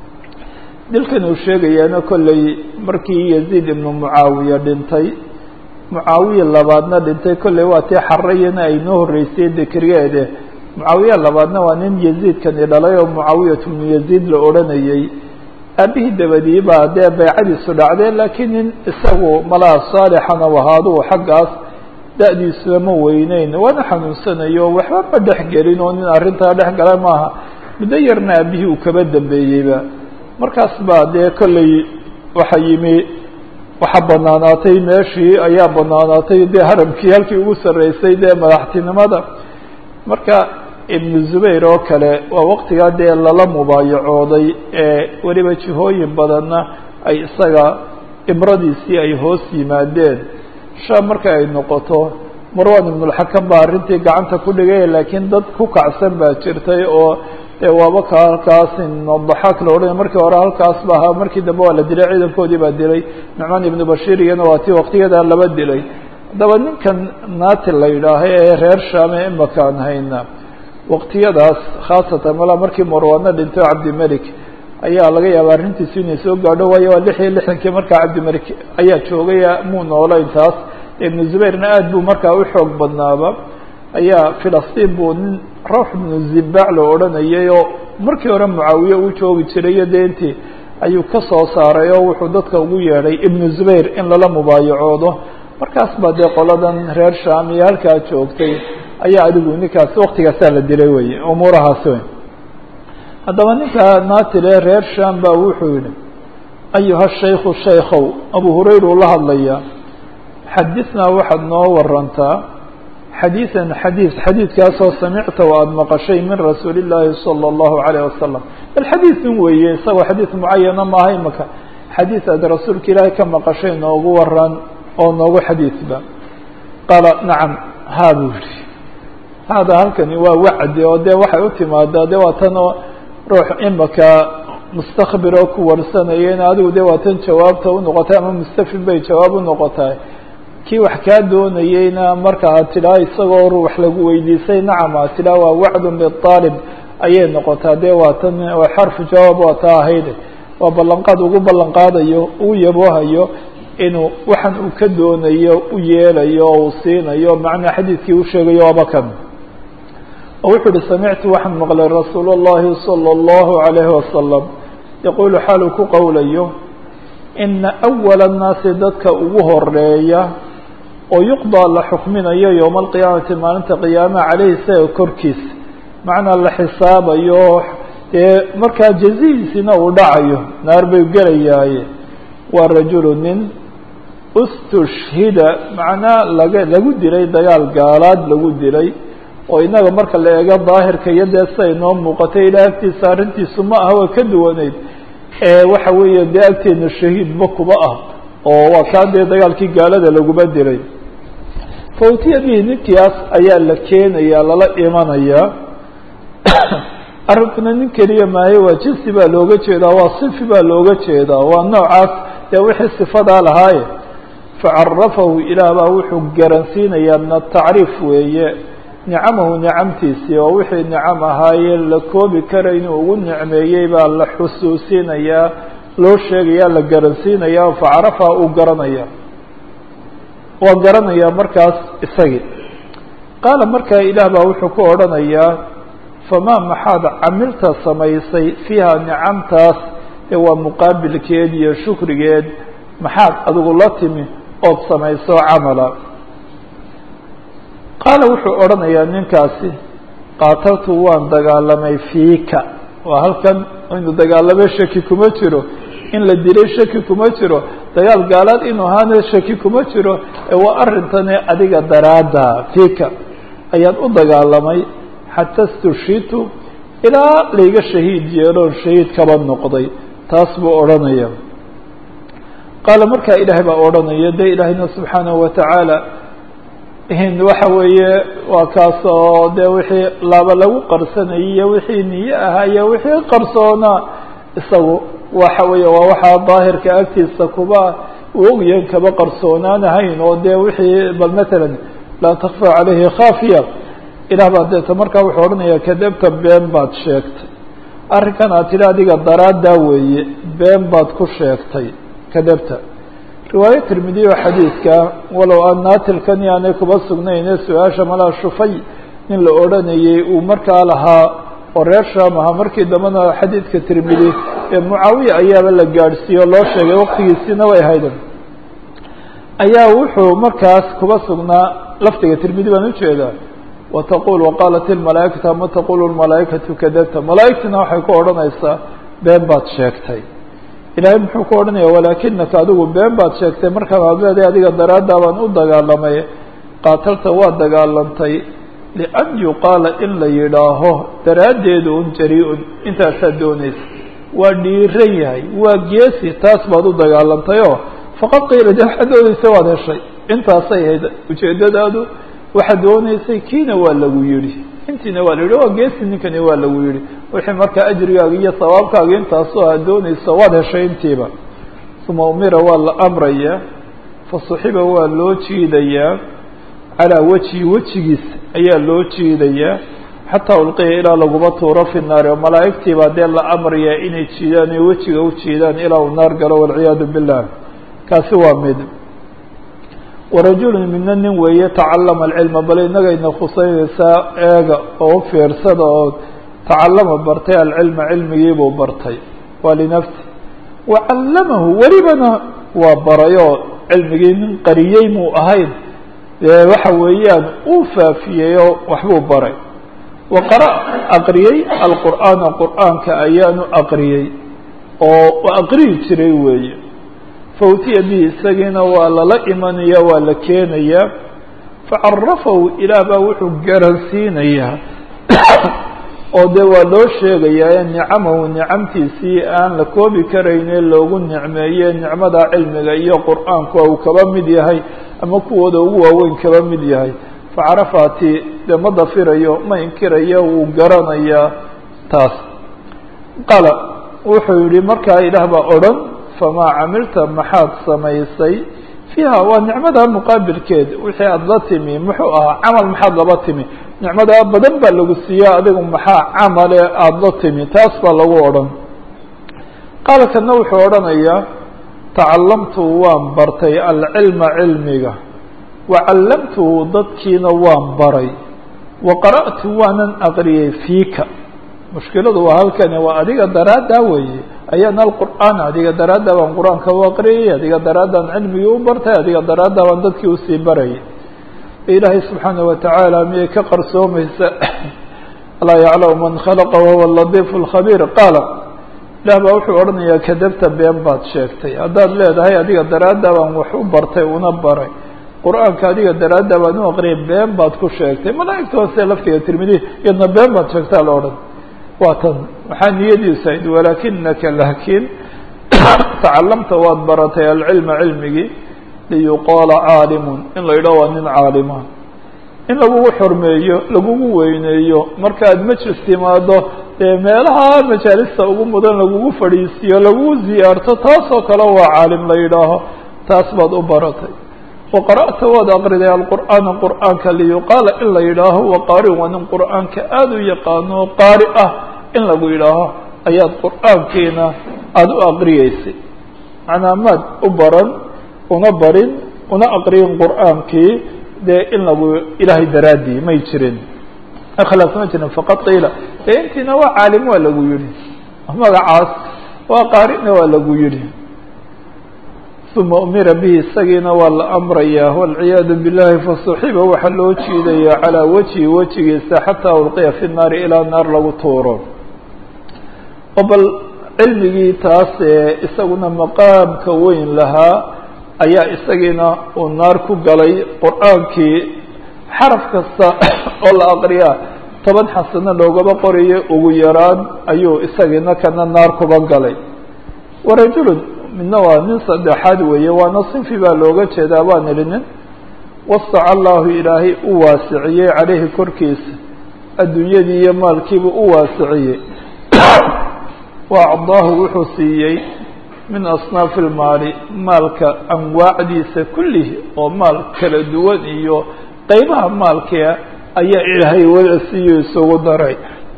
dilkan uu sheegayaana kolley markii yaziid ibnu mucaawiya dhintay mucaawiya labaadna dhintay kolley waa tii xarayana ay noo horreysay dikrigeede mucaawiya labaadna waa nin yaziidkani dhalay oo mucaawiyat bnu yaziid la odhanayey aabihii dabadii baa dee baycadiisu dhacdee laakiin nin isagu malaa saalixana wahaaduu xaggaas da-diisuna ma weyneyn waana xanuunsanayo waxba ma dhex gelin oo nin arrintaa dhex gala maaha muddo yarna aabihii uu kaba dambeeyeyba markaas baa dee kolley waxa yimi waxaa banaanaatay meeshii ayaa banaanaatay dee haramkii halkii ugu sarreysay dee madaxtinimada marka ibnu zubayr oo kale waa waqtigaa dee lala mubaayacooday ee weliba jihooyin badanna ay isaga ibradiisii ay hoos yimaadeen shaam marka ay noqoto marwan ibnulxakam baa arrintii gacanta ku dhigay laakiin dad ku kacsan baa jirtay oo dee waaba ka halkaas daxaak la odhanay markii hore halkaas ba ahaa markii dambe waa la dilay ciidankoodii baa dilay nucmaan ibnu bashiir iyana waa tii waqtiyadaa laba dilay haddaba ninkan naati la yidhaaha ee reer shaame imakaan hayna waqtiyadaas khaasatan malaa markii marwaano dhintay cabdimelik ayaa laga yaaba arrintiisu inay soo gaadho waayo waa lix iyo lixdankii markaa cabdimelik ayaa joogay muu noolayn taas ibnu zubayrna aad buu markaa u xoog badnaaba ayaa filastiin buu nin rawx ibnu zibaac la odhanayay oo markii hore mucaawiye uu joogi jiray iyo deentii ayuu ka soo saaray oo wuxuu dadka ugu yeedhay ibnu zubayr in lala mubaayacoodo markaas baa dee qoladan reer sham iyo halkaa joogtay ayaa adigu ninkaas waktigaasaa la dilay wey umuurahaas wey haddaba ninka naatile reer sham baa wuxuu yihi ayuha shaykhu shaykhow abu hurayra uu la hadlayaa xadithnaa waxaad noo warantaa xadiiثan xadiiث xadiidkaasoo samicta o aada maqashay min rasuuli الlaahi salى الlahu عalيه wasalam bal xadiiثun weeye isagoo xadiiث mucayana maaha imaka xadiiث aad rasuulka ilaahay ka maqashay noogu waran oo noogu xadiiثba qaala nacam haa buu yihi hada halkani waa wacdi oo dee waxay u timaadaa de waa tan oo ruux imaka mustakbir oo ku warsanayeen adigu de waa tan jawaabta unoqotay ama mustafid bay jawaab unoqotay kii wax kaa doonayeyna marka aad tidhaha isagoo ruux lagu weydiisay nacam aad tidhaha waa wacdun liطaalib ayay noqotaa de waa tan waa xarfu jawaab waa taa ahayde waa ballanqaad ugu ballan qaadayo uu yaboohayo inuu waxan uu ka doonayo u yeelayo oo uu siinayo macnaa xadiidkii u sheegayo waaba kan oo wuxuu uhi samictu waxaan maqlay rasuul اllahi salى اllahu عalayhi wasalam yaquulu xaaluu ku qowlayo ina أwala الnaasi dadka ugu horeeya oo yuqضى la xukminayo yowma alqiyaamati maalinta qiyaamaha caleyhi isaga korkiisa macnaa la xisaabayo dee markaa jazihiisina uu dhacayo naar bay gelayaaye waa rajulu nin ustushhida macnaa laga lagu dilay dagaal gaalaad lagu dilay oo inaga marka la eego daahirka iyo dee siday noo muuqatay ilaah agtiisa arrintiisu ma aha waa ka duwaneyd waxa weeye dee agteena shahiidba kuba ah oo waa kaa dee dagaalkii gaalada laguma dilay fawtiya bihi ninkiaas ayaa la keenaya lala imanayaa arrinkuna nin keliya maayo waa jinsi baa looga jeedaa waa sifi baa looga jeedaa waa noocaas dee wixii sifadaa lahaaye facarafahu ilaah baa wuxuu garansiinayaa min atacriif weeye nicamahu nicamtiisii oo wixii nicam ahaayee la koobi kara inuu ugu nicmeeyey baa la xusuusinayaa loo sheegayaa la garansiinayaa facarafaha uu garanaya waa garanayaa markaas isagii qaala markaa ilaah baa wuxuu ku odhanayaa famaa maxaad camilta samaysay fiiha nicamtaas ee waa muqaabilkeed iyo shukrigeed maxaad adigu la timi ood samayso camala qaala wuxuu odhanayaa ninkaasi qaataltu waan dagaalamay fiika waa halkan inu dagaalamay shaki kuma jiro in la dilay shaki kuma jiro dagaal gaalaad inuu ahaana shaki kuma jiro ee waa arrintani adiga daraadda fiika ayaan u dagaalamay xata stushitu ilaa layga shahiid yeeloon shahiid kaba noqday taas buu odhanaya qaala markaa ilaahay baa odhanaya de ilaahayna subxaanahu watacaala waxa weeye waa kaas oo de wixii laba lagu qarsanayay iyo wixii niye ahaa iyo wixii qarsoonaa isagu waxa weeye waa waxaa daahirka agtiisa kuba uu ogyahan kaba qarsoonaanahayn oo de wixii bal matalan laa takfa caleyhi khaafiya ilah baa deeta markaa wuxuu odhanaya kadabta been baad sheegtay arrinkan aad tidhi adiga daraaddaa weeye been baad ku sheegtay kadabta riwaayo tirmidiy oo xadiidka walow aan naatilkani aanay kuba sugnayne su-aasha malaa shufay nin la odhanayey uu markaa lahaa oo reer shaam ahaa markii dambena xadiidka tirmidi ee mucaawiya ayaaba la gaadhsiiye oo loo sheegay waqtigiisiina way hayden ayaa wuxuu markaas kuba sugnaa lafdiga tirmidi baan ujeedaa wataqul waqaalat ilmalaaikatu ama taqulu lmalaaikatu kadabta malaaigtina waxay ku odhanaysaa been baad sheegtay ilaahay muxuu ku odhanaya walaakinaka adigu been baad sheegtay markaa waad leedahay adiga daraaddaa baan u dagaalamay qaatalta waa dagaalantay lian yuqaala in la yidhaaho daraaddeedu un jari-un intaasaad doonaysa waa dhiiran yahay waa geesi taas baad u dagaalantay oo faqad qiila de waxaad doonaysa waad heshay intaasay ahayd ujeeddadaadu waxaad doonaysay kiina waa lagu yidhi intiina waa la yidhi waa geesi ninkani waa lagu yidhi wixii markaa ajrigaaga iyo sawaabkaaga intaasoo aad doonayso waad heshay intiiba uma umira waa la amrayaa fasuxiba waa loo jiidayaa calaa wejhi wejigiisa ayaa loo jiidayaa xataa ulqiya ilaa laguma tuuro fi naari oo malaa'igtii baa dee la amrayaa inay jiidaan oy wejiga u jiidaan ilaa uu naar galo walciyaadu billah kaasi waa mid warajulu midna nin weeye tacalama alcilma bal inagayna khuseynaysaa eega oo u fiirsada oo tacalama bartay alcilma cilmigiibuu bartay waa linafsi wacallamahu welibana waa baray oo cilmigii nin qariyey muu ahayn dee waxa weeyaan uu faafiyey oo waxbuu baray waqara aqriyey alqur'aana qur'aanka ayaanu aqriyey oo aqriyi jiray weeye fautiya bihi isagiina waa lala imanaya waa la keenayaa facarafahu ilaah baa wuxuu garansiinayaa oo dee waa loo sheegayaa nicamahu nicamtiisii aan la koobi karayne loogu nicmeeye nicmada cilmiga iyo qur'aanku uu kaba mid yahay ama kuwooda ugu waaweyn kaba mid yahay facarafaati dee ma dafirayo ma inkirayo wuu garanayaa taas qala wuxuu yihi markaa ilaah baa odhan famaa camilta maxaad samaysay fiiha waa nicmada muqaabilkeed wixii aada la timi muxuu ahaa camal maxaad laba timi nicmadaa badan baa lagu siiya adigu maxaa camale aada la timi taas baa lagu odhan qaala kana wuxuu odhanayaa tacalamtu waan bartay alcilma cilmiga wa callamtuhu dadkiina waan baray wa qara'tu waanan aqriyey fiika mushkiladu waa halkani waa adiga daraaddaa weeye ayaana alqur'aan adiga daraaddaa baan qur-aanka u aqriyay adiga daraaddaan cilmigii u bartay adiga daraaddaa baan dadkii usii barayay ilaahay subxaana watacaala miyay ka qarsoomaysa alaa yaclamu man khalaqa wahuwa latiifu lkhabiir qaala ilaah baa wuxuu odhanayaa kadabta been baad sheegtay haddaad leedahay adiga daraaddaa baan wax u bartay una baray qur-aanka adiga daraaddaa baan u aqriyay been baad ku sheegtay malaa'igta hoose laftiga tirmidi iyadna been baad sheegtaa la odhan waa tan waxaa niyadiisu ahayd walaakinaka laakiin tacalamta waad baratay alcilma cilmigii liyuqaala caalimun in la yidhaho waa nin caalima in lagugu xormeeyo lagugu weyneeyo markaad majlis timaado dee meelaha majaalista ugu mudan lagugu fadhiisiyo lagugu ziyaarto taasoo kale waa caalim la yidhaaho taas baad u baratay wa qara'ta waad aqriday alqur'aana qur'aanka liyuqaala in la yidhaaho wa qaari waa nin qur'aanka aada u yaqaano qaari ah in lagu yidhaaho ayaad qur'aankiina aada u aqriyeysay macnaa maad u baran una barin una aqriyin qur'aankii dee in lagu ilaahay daraaddii may jirin ikhlaas ma jirin faqad qiila dee intiina waa caalim waa lagu yihi magacaas waa qaarina waa lagu yihi uma umira bihi isagiina waa la amrayaa walciyaadu billahi fasuxiba waxaa loo jiidaya calaa wajhi wejigiisa xataa ulqiya fi naari ilaa naar lagu tuuro oo bal cilmigii taas ee isaguna maqaamka weyn lahaa ayaa isagiina uu naar ku galay qur'aankii xaraf kasta oo la aqriyaa toban xasano loogaba qorayo ugu yaraan ayuu isagiina kana naar kuba galay warajulun midna waa nin saddexaad weeye waana sinfi baa looga jeedaa baan idhi nin wasaca allahu ilaahay u waasiciyey caleyhi korkiisa adduunyadii iyo maalkiibu u waasiciyey wa acdaahu wuxuu siiyey min asnaafi ilmaali maalka anwaacdiisa kullihi oo maal kala duwan iyo qeybaha maalkia ayaa ilaahay wada siiyo isugu daray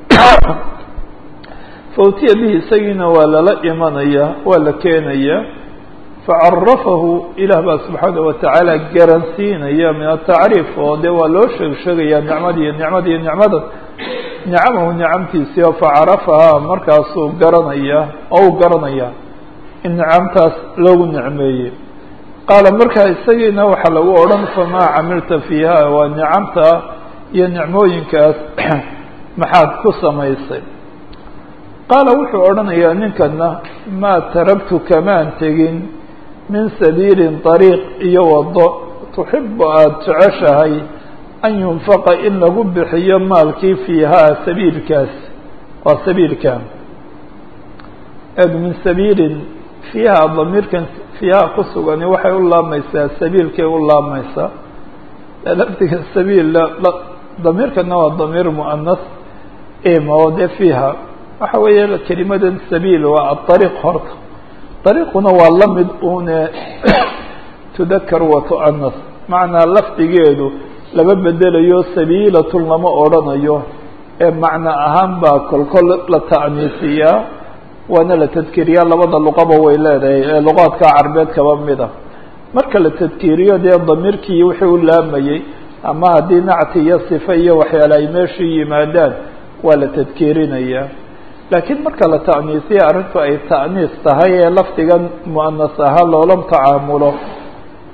fautiya bihi isagiina waa lala imanaya waa la keenaya facarafahu ilaah baa subxaana watacaala garansiinaya min atacriif oo dee waa loo sheeg sheegaya nicmadiiyo nicmadiiyo nicmadan nicamahu nicamtiisii oo facarafahaa markaasuu garanaya oo u garanaya in nicamtaas loogu nicmeeyey qaala markaa isagiina waxaa lagu odhan famaa camilta fiiha waa nicamta iyo nicmooyinkaas maxaad ku samaysay qaala wuxuu odhanayaa ninkana maa taragtu kamaan tegin min sabiilin طariiq iyo wado tuxibu aada jeceshahay an yunfaqa in lagu bixiyo maalkii fiihaa sabiilkaas waa sabiilkan eg min sabiilin fiiha damiirkan fiiha ku sugani waxay u laamaysaa sabiilkay u laamaysaa lafdiga sabiil damiirkana waa damiir muanas ima oo dee fiiha waxa weeye kelimadan sabiil waa aariiq horta ariiquna waa la mid une tudakar wa tu'anas macnaa lafdigeedu lama bedelayo sabiilatun lama odrhanayo ee macno ahaan baa kolkol la ta'niisiyaa waana la tadkiiriyaa labada luqaba way leedahay ee luqaadka carbeed kaba mida marka la tadkiiriyo dee damiirkii wixii u laamayey ama haddii nacti iyo sife iyo waxyaale ay meeshii yimaadaan waa la tadkiirinayaa laakiin marka la ta'niisiya arrintu ay ta'niis tahay ee lafdigan mu'anas ahaan loola tacaamulo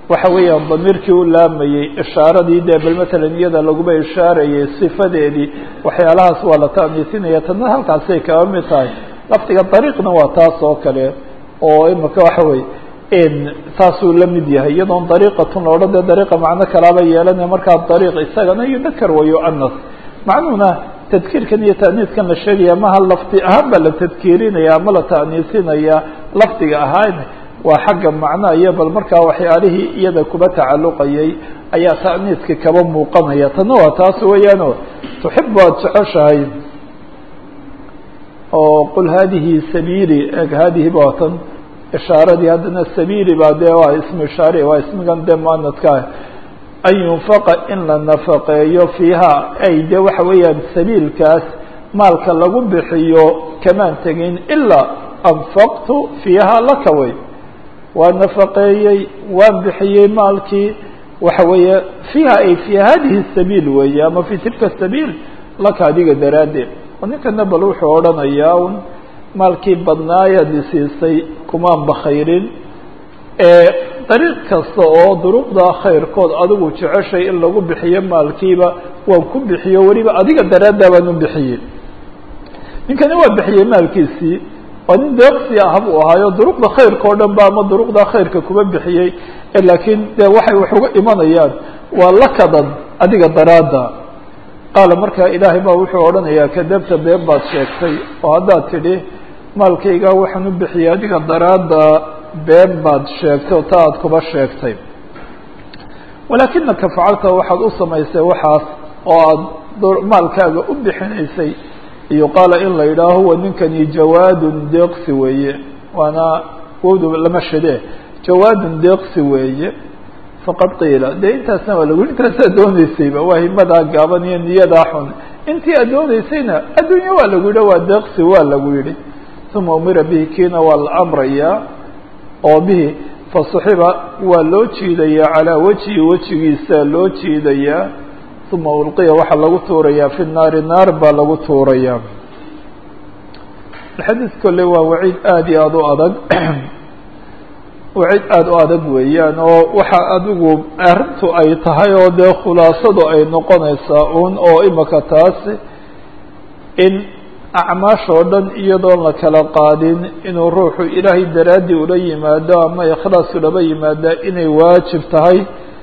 waxa weeyaan damiirkii u laamayey ishaaradii dee bal matalan iyada laguba ishaarayay sifadeedii waxyaalahaas waa la ta'niisinaya tadna halkaasay kaga mid tahay lafdiga dariiqna waa taas oo kale oo imika waxa weye saasuu la mid yahay iyadoon dariiqatun la odhan dee dariiqa macno kalaaba yeelanaya markaa dariiq isagana yudakar wa yu'anas macnuhuna tadkiirkan iyo ta'niiskan la sheegaya maha lafdi ahaan baa la tadkiirinaya ama la ta'niisinaya lafdiga ahaan waa xagga macnaha iyo bal markaa waxyaalihii iyada kuba tacalluqayay ayaa ta'niiska kaba muuqanaya tanna waa taas weeyaano tuxibu aada jeceshahay oo qul hadihi sabiili eg hadihi ba tan ishaaradii haddana sabiili baa dee waa ismu ishaare waa ismigan dee muanadkaa an yunfaqa in la nafaqeeyo fiiha ay de waxa weeyaan sabiilkaas maalka lagu bixiyo kamaan tegin ilaa anfaqtu fiiha laka wey waa nafaqeeyey waan bixiyey maalkii waxa weeye fiiha ay fii hadihi sabiil weeye ama fi tilka sabiil laka adiga daraaddeed oo ninkana bal wuxuu odhanayaa un maalkii badnaayaad isiisay kumaan bakhayrin ee dariiq kasta oo duruqda khayrkood adigu jeceshay in lagu bixiyo maalkiiba waan ku bixiyo weliba adiga daraaddaa baan u bixiyey ninkani waa bixiyey maalkiisii waa nin deeqsi ah buu ahaayo duruqda khayrka o dhan ba ama duruqda khayrka kuma bixiyey laakiin dee waxay wax uga imanayaan waa lakadan adiga daraadda qaala markaa ilaahay baa wuxuu odhanayaa kadabta been baad sheegtay oo haddaad tidhi maalkayga waxaan u bixiyey adiga daraadda been baad sheegtay oo taa aada kuba sheegtay walaakinaka facalta waxaad u samaysay waxaas oo aada maalkaaga u bixinaysay yuqaala in la yidhaaho huwa ninkani jawaadun deeqsi weeye waana wowdu lama shade jawaadun deeqsi weeye faqad qiila dee intaasna waa lagu intaasaa dooneysayba waa himadaa gaaban iyo niyadaa xun intii aad dooneysayna adduunye waa lagu yidhi waa deeqsi waa lagu yidhi uma umira bihi kiina waa la amrayaa oo bihi fasuxiba waa loo jiidayaa calaa wejhi wejigiisa loo jiidayaa uma ulqiya waxaa lagu tuurayaa fi naari naar baa lagu tuurayaa xadiid kolle waa waciid aada iyo aada u adag waciid aada u adag weeyaan oo waxa adigu arrintu ay tahay oo dee khulaasadu ay noqonaysaa un oo imika taasi in acmaash oo dhan iyadoon la kala qaadin inuu ruuxu ilaahay daraaddii ula yimaado ama ikhlaas ulaba yimaada inay waajib tahay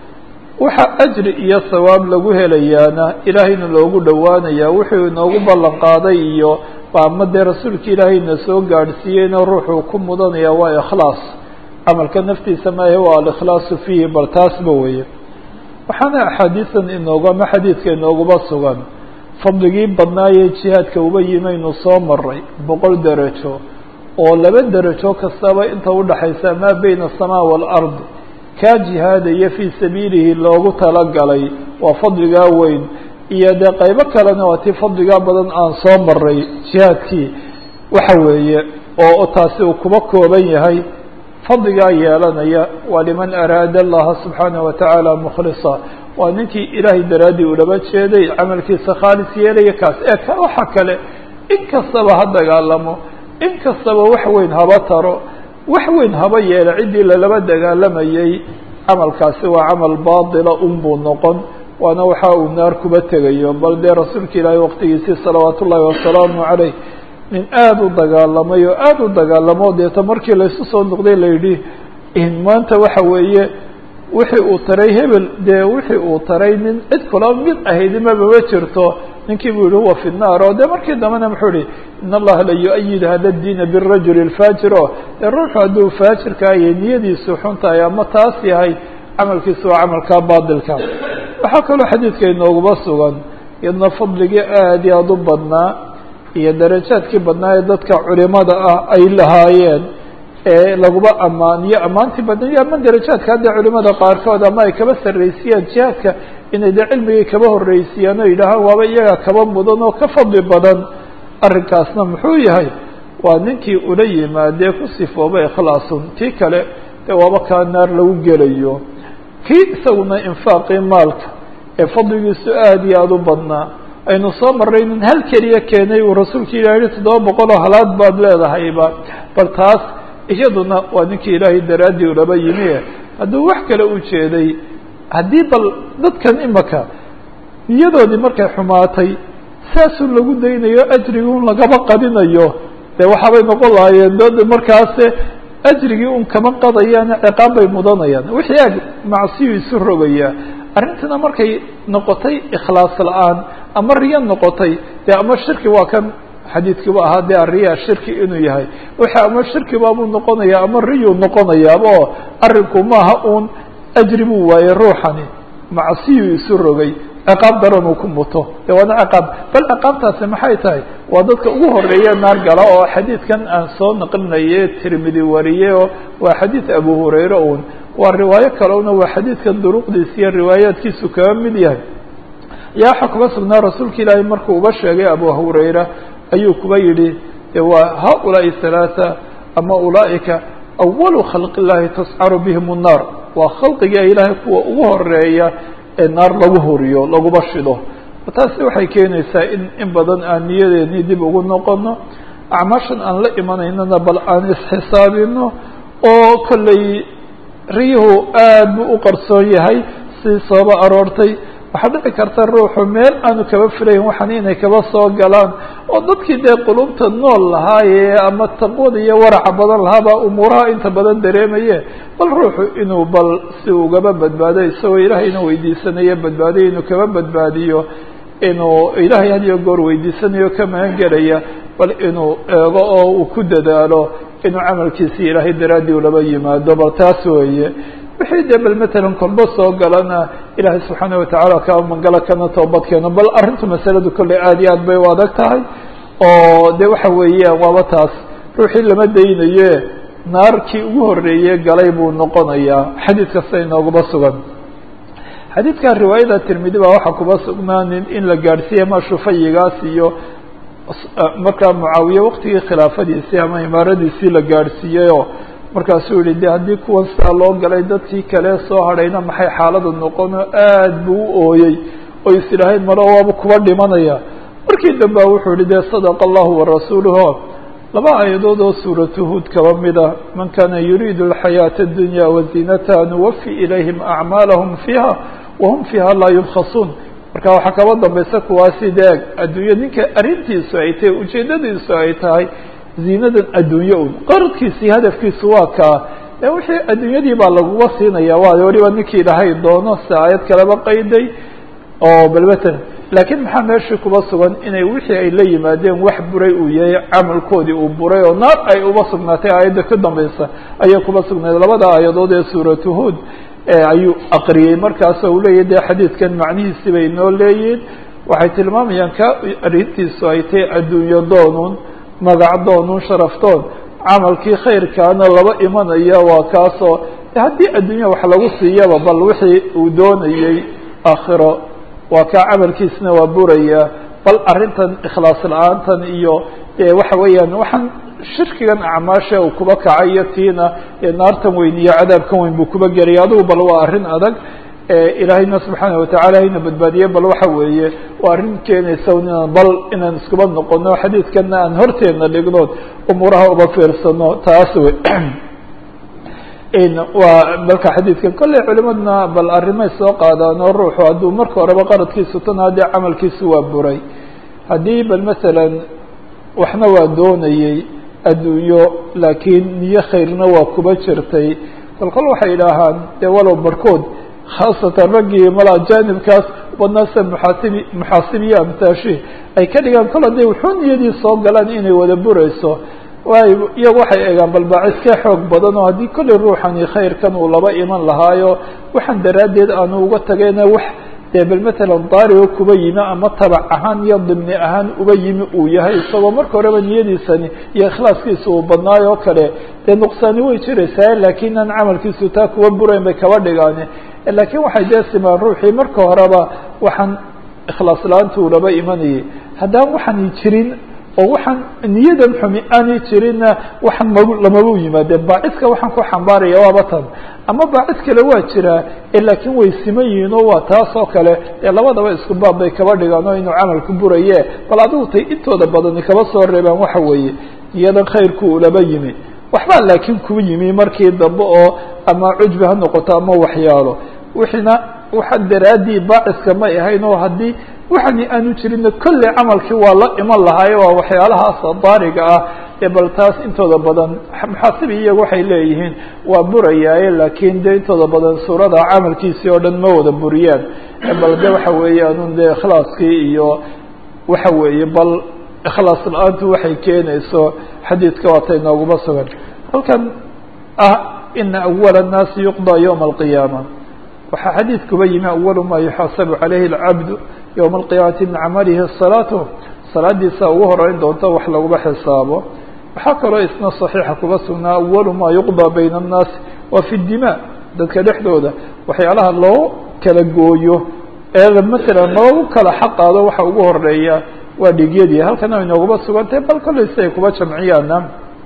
waxa ajri iyo sawaab lagu helayaana ilaahayna loogu dhowaanayaa wuxuu inoogu ballan qaaday iyo ama dee rasuulka ilaahayna soo gaadhsiiyeyna ruuxuu ku mudanaya waa ikhlaas camalka naftiisa maahe waa alikhlaasu fiihi bal taasba weeye waxaana axaadiisan inoogu ama xadiidka inooguba sugan fadligii badnaayee jihaadka uba yimaynu soo maray boqol derajo oo laba derajo kastaba inta udhaxaysa maa beyna asamaa waalard kaa jihaadaya fii sabiilihi loogu talagalay waa fadligaa weyn iyo dee qaybo kalena waa tii fadligaa badan aan soo maray jihaadkii waxa weeye oo taasi uu kuba kooban yahay fadligaa yeelanaya waa liman araada allaha subxaanaه watacaala mukhlisa waa ninkii ilaahay daraaddii ulaba jeeday camalkiisa khaalis yeelaya kaas ee waxa kale in kastaba ha dagaalamo in kastaba wax weyn haba taro wax weyn haba yeela ciddii lalaba dagaalamayay camalkaasi waa camal baatila un buu noqon waana waxa uu naar kuba tegayo bal dee rasuulka ilaahay waqtigiisii salawaatu ullaahi wasalaamu caleyh nin aada u dagaalamay oo aada u dagaalamo deeta markii laysu soo noqday la yidhi maanta waxa weeye wixii uu taray hebel dee wixii uu taray nin cid kula mid ahayd mabama jirto ninkii buu yihi huwa fi nnaar oo dee markii dambena muxuu ihi in allaha la yu-ayid hada diina birajuli اlfaajir o dee ruuxu hadduu faajirka iyo niyadiisu xun tahay ama taas yahay camalkiisu waa camalkaa baadilka waxaa kaloo xadiidka inooguba sugan iyadna fadligii aada iyo aada u badnaa iyo darajaadkii badnaa ee dadka culimada ah ay lahaayeen ee laguba ammaaniyo ammaantii badnaiyo ama darajaadka hadda culimada qaarkood ama ay kaba sarraysiyaan jihaadka inay dee cilmigii kaba horreysiyaan oo yidhaahaan waaba iyaga kaba mudan oo ka fadli badan arrinkaasna muxuu yahay waa ninkii ula yimaadee ku sifooba ikhlaasun tii kale dee waaba kaa naar lagu gelayo kii isaguna infaaqii maalka ee fadligiisu aada iyo aada u badnaa aynu soo marray nin hal keliya keenay uu rasuulka ilah yihi toddoba boqol oo halaad baad leedahayba bal taas iyaduna waa ninkii ilaahay daraaddii ulaba yimi hadduu wax kale u jeeday haddii bal dadkan imaka niyadoodii markay xumaatay saasuu lagu daynayo ajrigii un lagaba qadinayo dee waxaabay noqon lahaayeen dad markaase ajrigii un kama qadayaane ciqaab bay mudanayaan wixii ag macsiyu isu rogayaa arrintana markay noqotay ikhlaas la-aan ama riyo noqotay dee ama shirki waa kan xadiidkiiba ahaa dee ariya shirki inuu yahay waxa ama shirkibaabuu noqonaya ama riyuu noqonayaaba oo arrinku maaha uun ajri buu waayey ruuxani macsiyuu isu rogay ciqaab daran uu ku muto de waana ciqaab bal ciqaabtaasi maxay tahay waa dadka ugu horeeya naar gala oo xadiidkan aan soo naqlinaye tirmidi wariye oo waa xadiid abu hurayre un waa riwaayo kaleuna waa xadiidkan duruqdiisa iyo riwaayaadkiisu kaga mid yahay yaa waxaa kuga sugnaa rasuulka ilaahay markuu uba sheegay abu hurayra ayuu kuba yidhi waa haulaai halaatha ama ulaaئika awalu khalq illahi tascaru bihim الnaar waa khalqiga ilaahay kuwa ugu horeeya ee naar lagu horiyo laguba shido taasi waxay keenaysaa in in badan aan niyadeeni dib ugu noqono acmaashan aan la imanaynana bal aan isxisaabino oo kolley riyuhu aad buu u qarsoon yahay si sooba aroortay waxaa dhici karta ruuxu meel aanu kaba filayn waxan inay kaba soo galaan oo dadkii dee qulubta nool lahaaye ama taqwada iyo waraca badan lahaabaa umuuraha inta badan dareemaye bal ruuxu inuu bal si ugaba badbaado isagoo ilaahayna weydiisanayo badbaadiyo inuu kaba badbaadiyo inuu ilaahay had iyo goor weydiisanayo ka magan gelaya bal inuu eego oo uu ku dadaalo inuu camalkiisii ilaahay daraaddii ulaba yimaado bal taas weeye wixii dee bal matalan kolba soo galana ilaahay subxaana watacaala kaa mangala kana toobadkeeno bal arrintu masaladu kolley aad iyo aad bay u adag tahay oo de waxa weeyaan waaba taas ruuxii lama daynaye naarkii ugu horeeye galay buu noqonayaa xadiid kasta inoogaba sugan xadiidkan riwaayada tirmidi baa waxaa kuba sugnaanin in la gaadhsiiye ma shufayigaas iyo markaa mucaawiye waqtigii khilaafadiisii ama imaaradiisii la gaadhsiiyeyoo markaasuu yihi de haddii kuwan sidaa loo galay dadkii kale soo hadhayna maxay xaaladu noqono aad buu u ooyey oo is idhaahayn maro waaba kuba dhimanaya markii dambe wuxuu yihi de sadaqa allahu warasuuluhu laba aayadood oo suuratu huud kaba mida man kana yuriidu alxayaata addunya waziinataha nuwafi ilayhim acmaalahum fiiha wahum fiiha laa yubkhasuun marka waxaa kaba dambaysa kuwaasi deeg adduunyo ninka arrintiisu ay tahay ujeedadiisu ay tahay ziinadan adduunye un qaradkiisii hadafkiisu waa kaa e wixii adduunyadii baa laguga siinaya waayo weliba ninkii ilaahay doono si aayad kaleba qayday oo balmatan laakiin maxaa meeshii kuba sugan inay wixii ay la yimaadeen wax buray uu yahay camalkoodii uu buray oo naar ay uba sugnaatay aayadda ka dambaysa ayay kuba sugnayd labada aayadood ee suuratu huod ayuu aqriyey markaasoo uu leeyahy de xadiidkan macnihiisi bay noo leeyihin waxay tilmaamayaan ka arrintiisu ay tahay adduunyo doonun magac doonun sharaftoon camalkii khayrkaana laba imanaya waa kaasoo haddii adduunya wax lagu siiyaba bal wixii uu doonayey aakhiro waa kaa camalkiisna waa buraya bal arrintan ikhlaas la-aantan iyo waxa weeyaan waxaan shirkigan acmaasha uu kuba kacay iyo tiina naartan weyn iyo cadaabkan weyn buu kuba gelaya adugu bal waa arrin adag ilaahayna subxaana watacaala hayna badbaadiye bal waxa weeye waa arrin keenaysa inaan bal inaan iskuba noqono xadiidkana aan horteedna dhignood umuuraha uba fiirsano taas wey waa balka xadiidkan kolley culimadna bal arrimay soo qaadaan oo ruuxu hadduu marka horeba qaradkiisu tan haddii camalkiisu waa buray haddii bal masalan waxna waa doonayey adduunyo laakiin niyo khayrna waa kuba jirtay kol kol waxay idhaahaan dee walow barhkood khaasatan raggii mala janibkaas badnaasa muxaasibi muxaasibiya amtaashi ay ka dhigaan kol hadday wuxuu niyadii soo galaan inay wada burayso waayo iyagu waxay eegaan balbaaciskee xoog badan oo haddii kolley ruuxani khayrkan uu laba iman lahaayo waxaan daraaddeed aanu uga tagayna wax dee bal matalan daarigo kuba yimi ama tabac ahaan iyo dimni ahaan uba yimi uu yahay isagoo marka horeba niyadiisani iyo ikhlaaskiisa uu badnaayo oo kale dee nuqsaani way jiraysaa laakiin aan camalkiisu taa kuwa burayn bay kaba dhigaane laakiin waxay dee simaan ruuxii marka horeba waxaan ikhlaas la-aanta uu laba imanayay haddaan waxaan jirin oo waxaan niyadan xumi aanay jirinna waxaan mag lamaba yimaadeen baacidka waxaan ku xambaaraya waaba tan ama baacid kale waa jiraa laakiin way siman yihiin oo waa taas oo kale dee labadaba isku baab bay kaba dhigaan oo inuu camalku buraye bal adigu tay intooda badani kaba soo reebaan waxa weeye niyadan khayrku ulaba yimi waxbaa laakiin ku yimi markii dambe oo ama cujbi ha noqoto ama waxyaalo wixiina waxa daraaddii baaciska may ahayn oo haddii waxani aanu jirinna kolley camalkii waa la iman lahaayo waa waxyaalahaas daariga ah ee bal taas intooda badan muxaasibi iyagu waxay leeyihiin waa burayaaye laakiin de intooda badan suurada camalkiisii oo dhan ma wada buriyaan bal de waxa weeyaanun de ikhlaaskii iyo waxa weeye bal ikhlaas la-aantu waxay keenayso xadiidka waatay nooguma sugan halkan ah ina awala الnaasi yuqضى ywma الqiyaama waxaa xadiidkuba yimi awalu ma yuxaasabu calayhi اlcabdu ywma اlqiyaamati min camalihi الsalaatu salaadiisa ugu horeyn doonto wax laguma xisaabo waxaa kaloo isna صaxiixa kuba sugnaa awalu ma yuqضى bayna الnaasi wa fi الdima dadka dhexdooda waxyaalaha loo kala gooyo ee matalan loogu kala xaqaado waxa ugu horeeya waa dhigyadii halkana way nooguma sugantahay bal kollay si ay kuba jamciyaana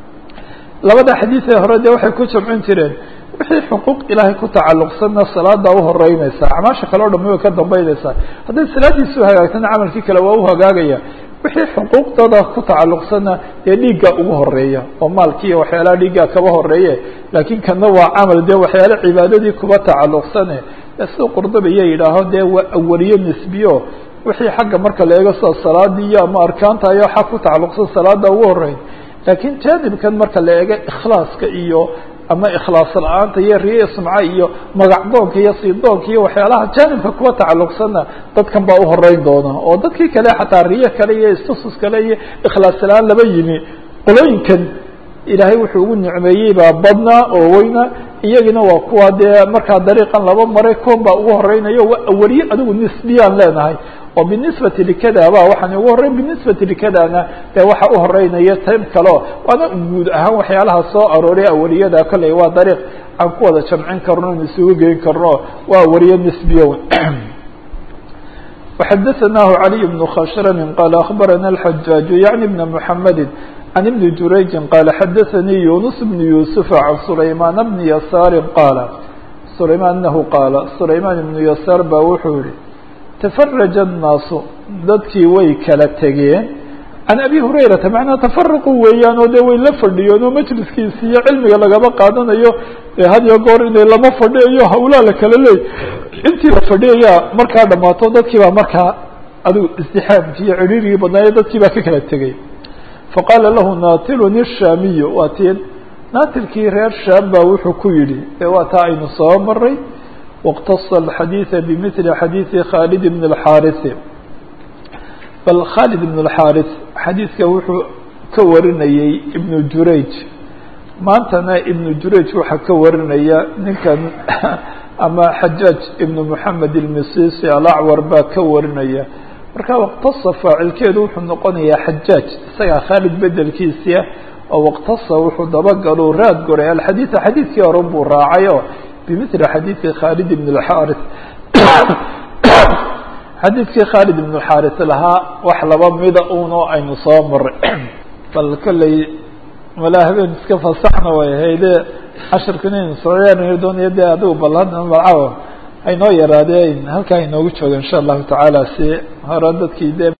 labada xadiid ee hore dee waxay ku jamcin jireen wixii xuquuq ilaahay ku tacalluqsanna salaada u horeynaysa acmaasha kale o dham way ka dambeynaysaa hadday salaadiisu hagaagtana camalkii kale waa u hagaagaya wixii xuquuqdooda ku tacalluqsanna dee dhiigga ugu horeeya oo maalkiiyo waxyaalaha dhiigga kaba horeeye laakiin kana waa camal dee waxyaala cibaadadii kuba tacalluqsane siduu qurdubiya yidhaaho dee waa awaliye nisbiyo wixii xagga marka la eego sida salaadii iyo ama arkaanta ayo xag ku tacalluqsan salaada ugu horeyn laakiin jaanibkan marka la eego ikhlaaska iyo ama ikhlaas la-aanta iyo riye sumca iyo magacdoonka iyo siidoonka iyo waxyaalaha jaanibka kuwa tacalluqsanna dadkan baa uhoreyn doona oo dadkii kale xataa riye kale iyo istusus kale iyo ikhlaas la-aan laba yimi qolooyinkan ilaahay wuxuu ugu nicmeeyey baa badnaa oo weyna iyagina waa kuwa dee markaa dariiqan laba maray kuwan baa ugu horeynayo waa awaliye adigu nisbiyaan leenahay oo binisbati likada ba waxaan ugu horreyn binisbati likadana dee waxa uhoreynaya time kaleo waana guud ahaan waxyaalaha soo arooray awaliyada kolley waa dariiq aan ku wada jamcin karno on isugu geyn karno waa awaliye nisbiya وxadaثnaه عalي بن khshrm qال أخbarana الحجاaج yaعnي بن محamedi عن بن jurayجi qال xadaثnii يuنس بن يوسف عن سlayman بن يسار qاaل سlayman أنhu qاaل سlayman بن يسار ba wuxuu yihi تفرج الناaس dadkii way kala tegeen عن أbي هurayرaةa مaعnaa تفرqu weeyaan oo de way la fadhiyeen oo majliskiisi iyo cilmiga lagaba qaadanayo had iyo goor inay lama fadhiyayo hawlaa la kala leey intii la fadhiyayaa markaa dhamaato dadkii baa markaa adigu ازdixaamkii iyo ciriirigii badnaaye dadkii baa ka kala tegey faqaala lahu natilun الshamiy waa ti naatilkii reer shaam baa wuxuu ku yidhi ee waa taa aynu soo maray واqتص الxadيiث بmثل xadيiثi khالد بن الxاriث bal khالد بن الxاriث xadiidka wuxuu ka warinayey iبن jurayج maantana iبن jurayج waxaa ka warinaya ninkan ama xajaaج iبن محamed الmisisi alacwar baa ka warinaya marka واqتصa faacilkeedu wuxuu noqonayaa xajaaج isagaa khaalid bedelkiisia oo واqتصa wuxuu dabagalo raad goray alxadيiث xadiidkii horan buu raacayo bmثل xadيiثi khالد بن الxاriث xadiidkii khالد بن الxاriث lahaa wax laba mida uno aynu soo maray bal kolley malaa habeen iska fasaxna way hayde cashirkan aynu sooyaanayo doonaya de adigu bal hadda malcawa haynoo yaraadeen halkaa inoogu jooga in shاء الlahu taعaalى si hore dadkii de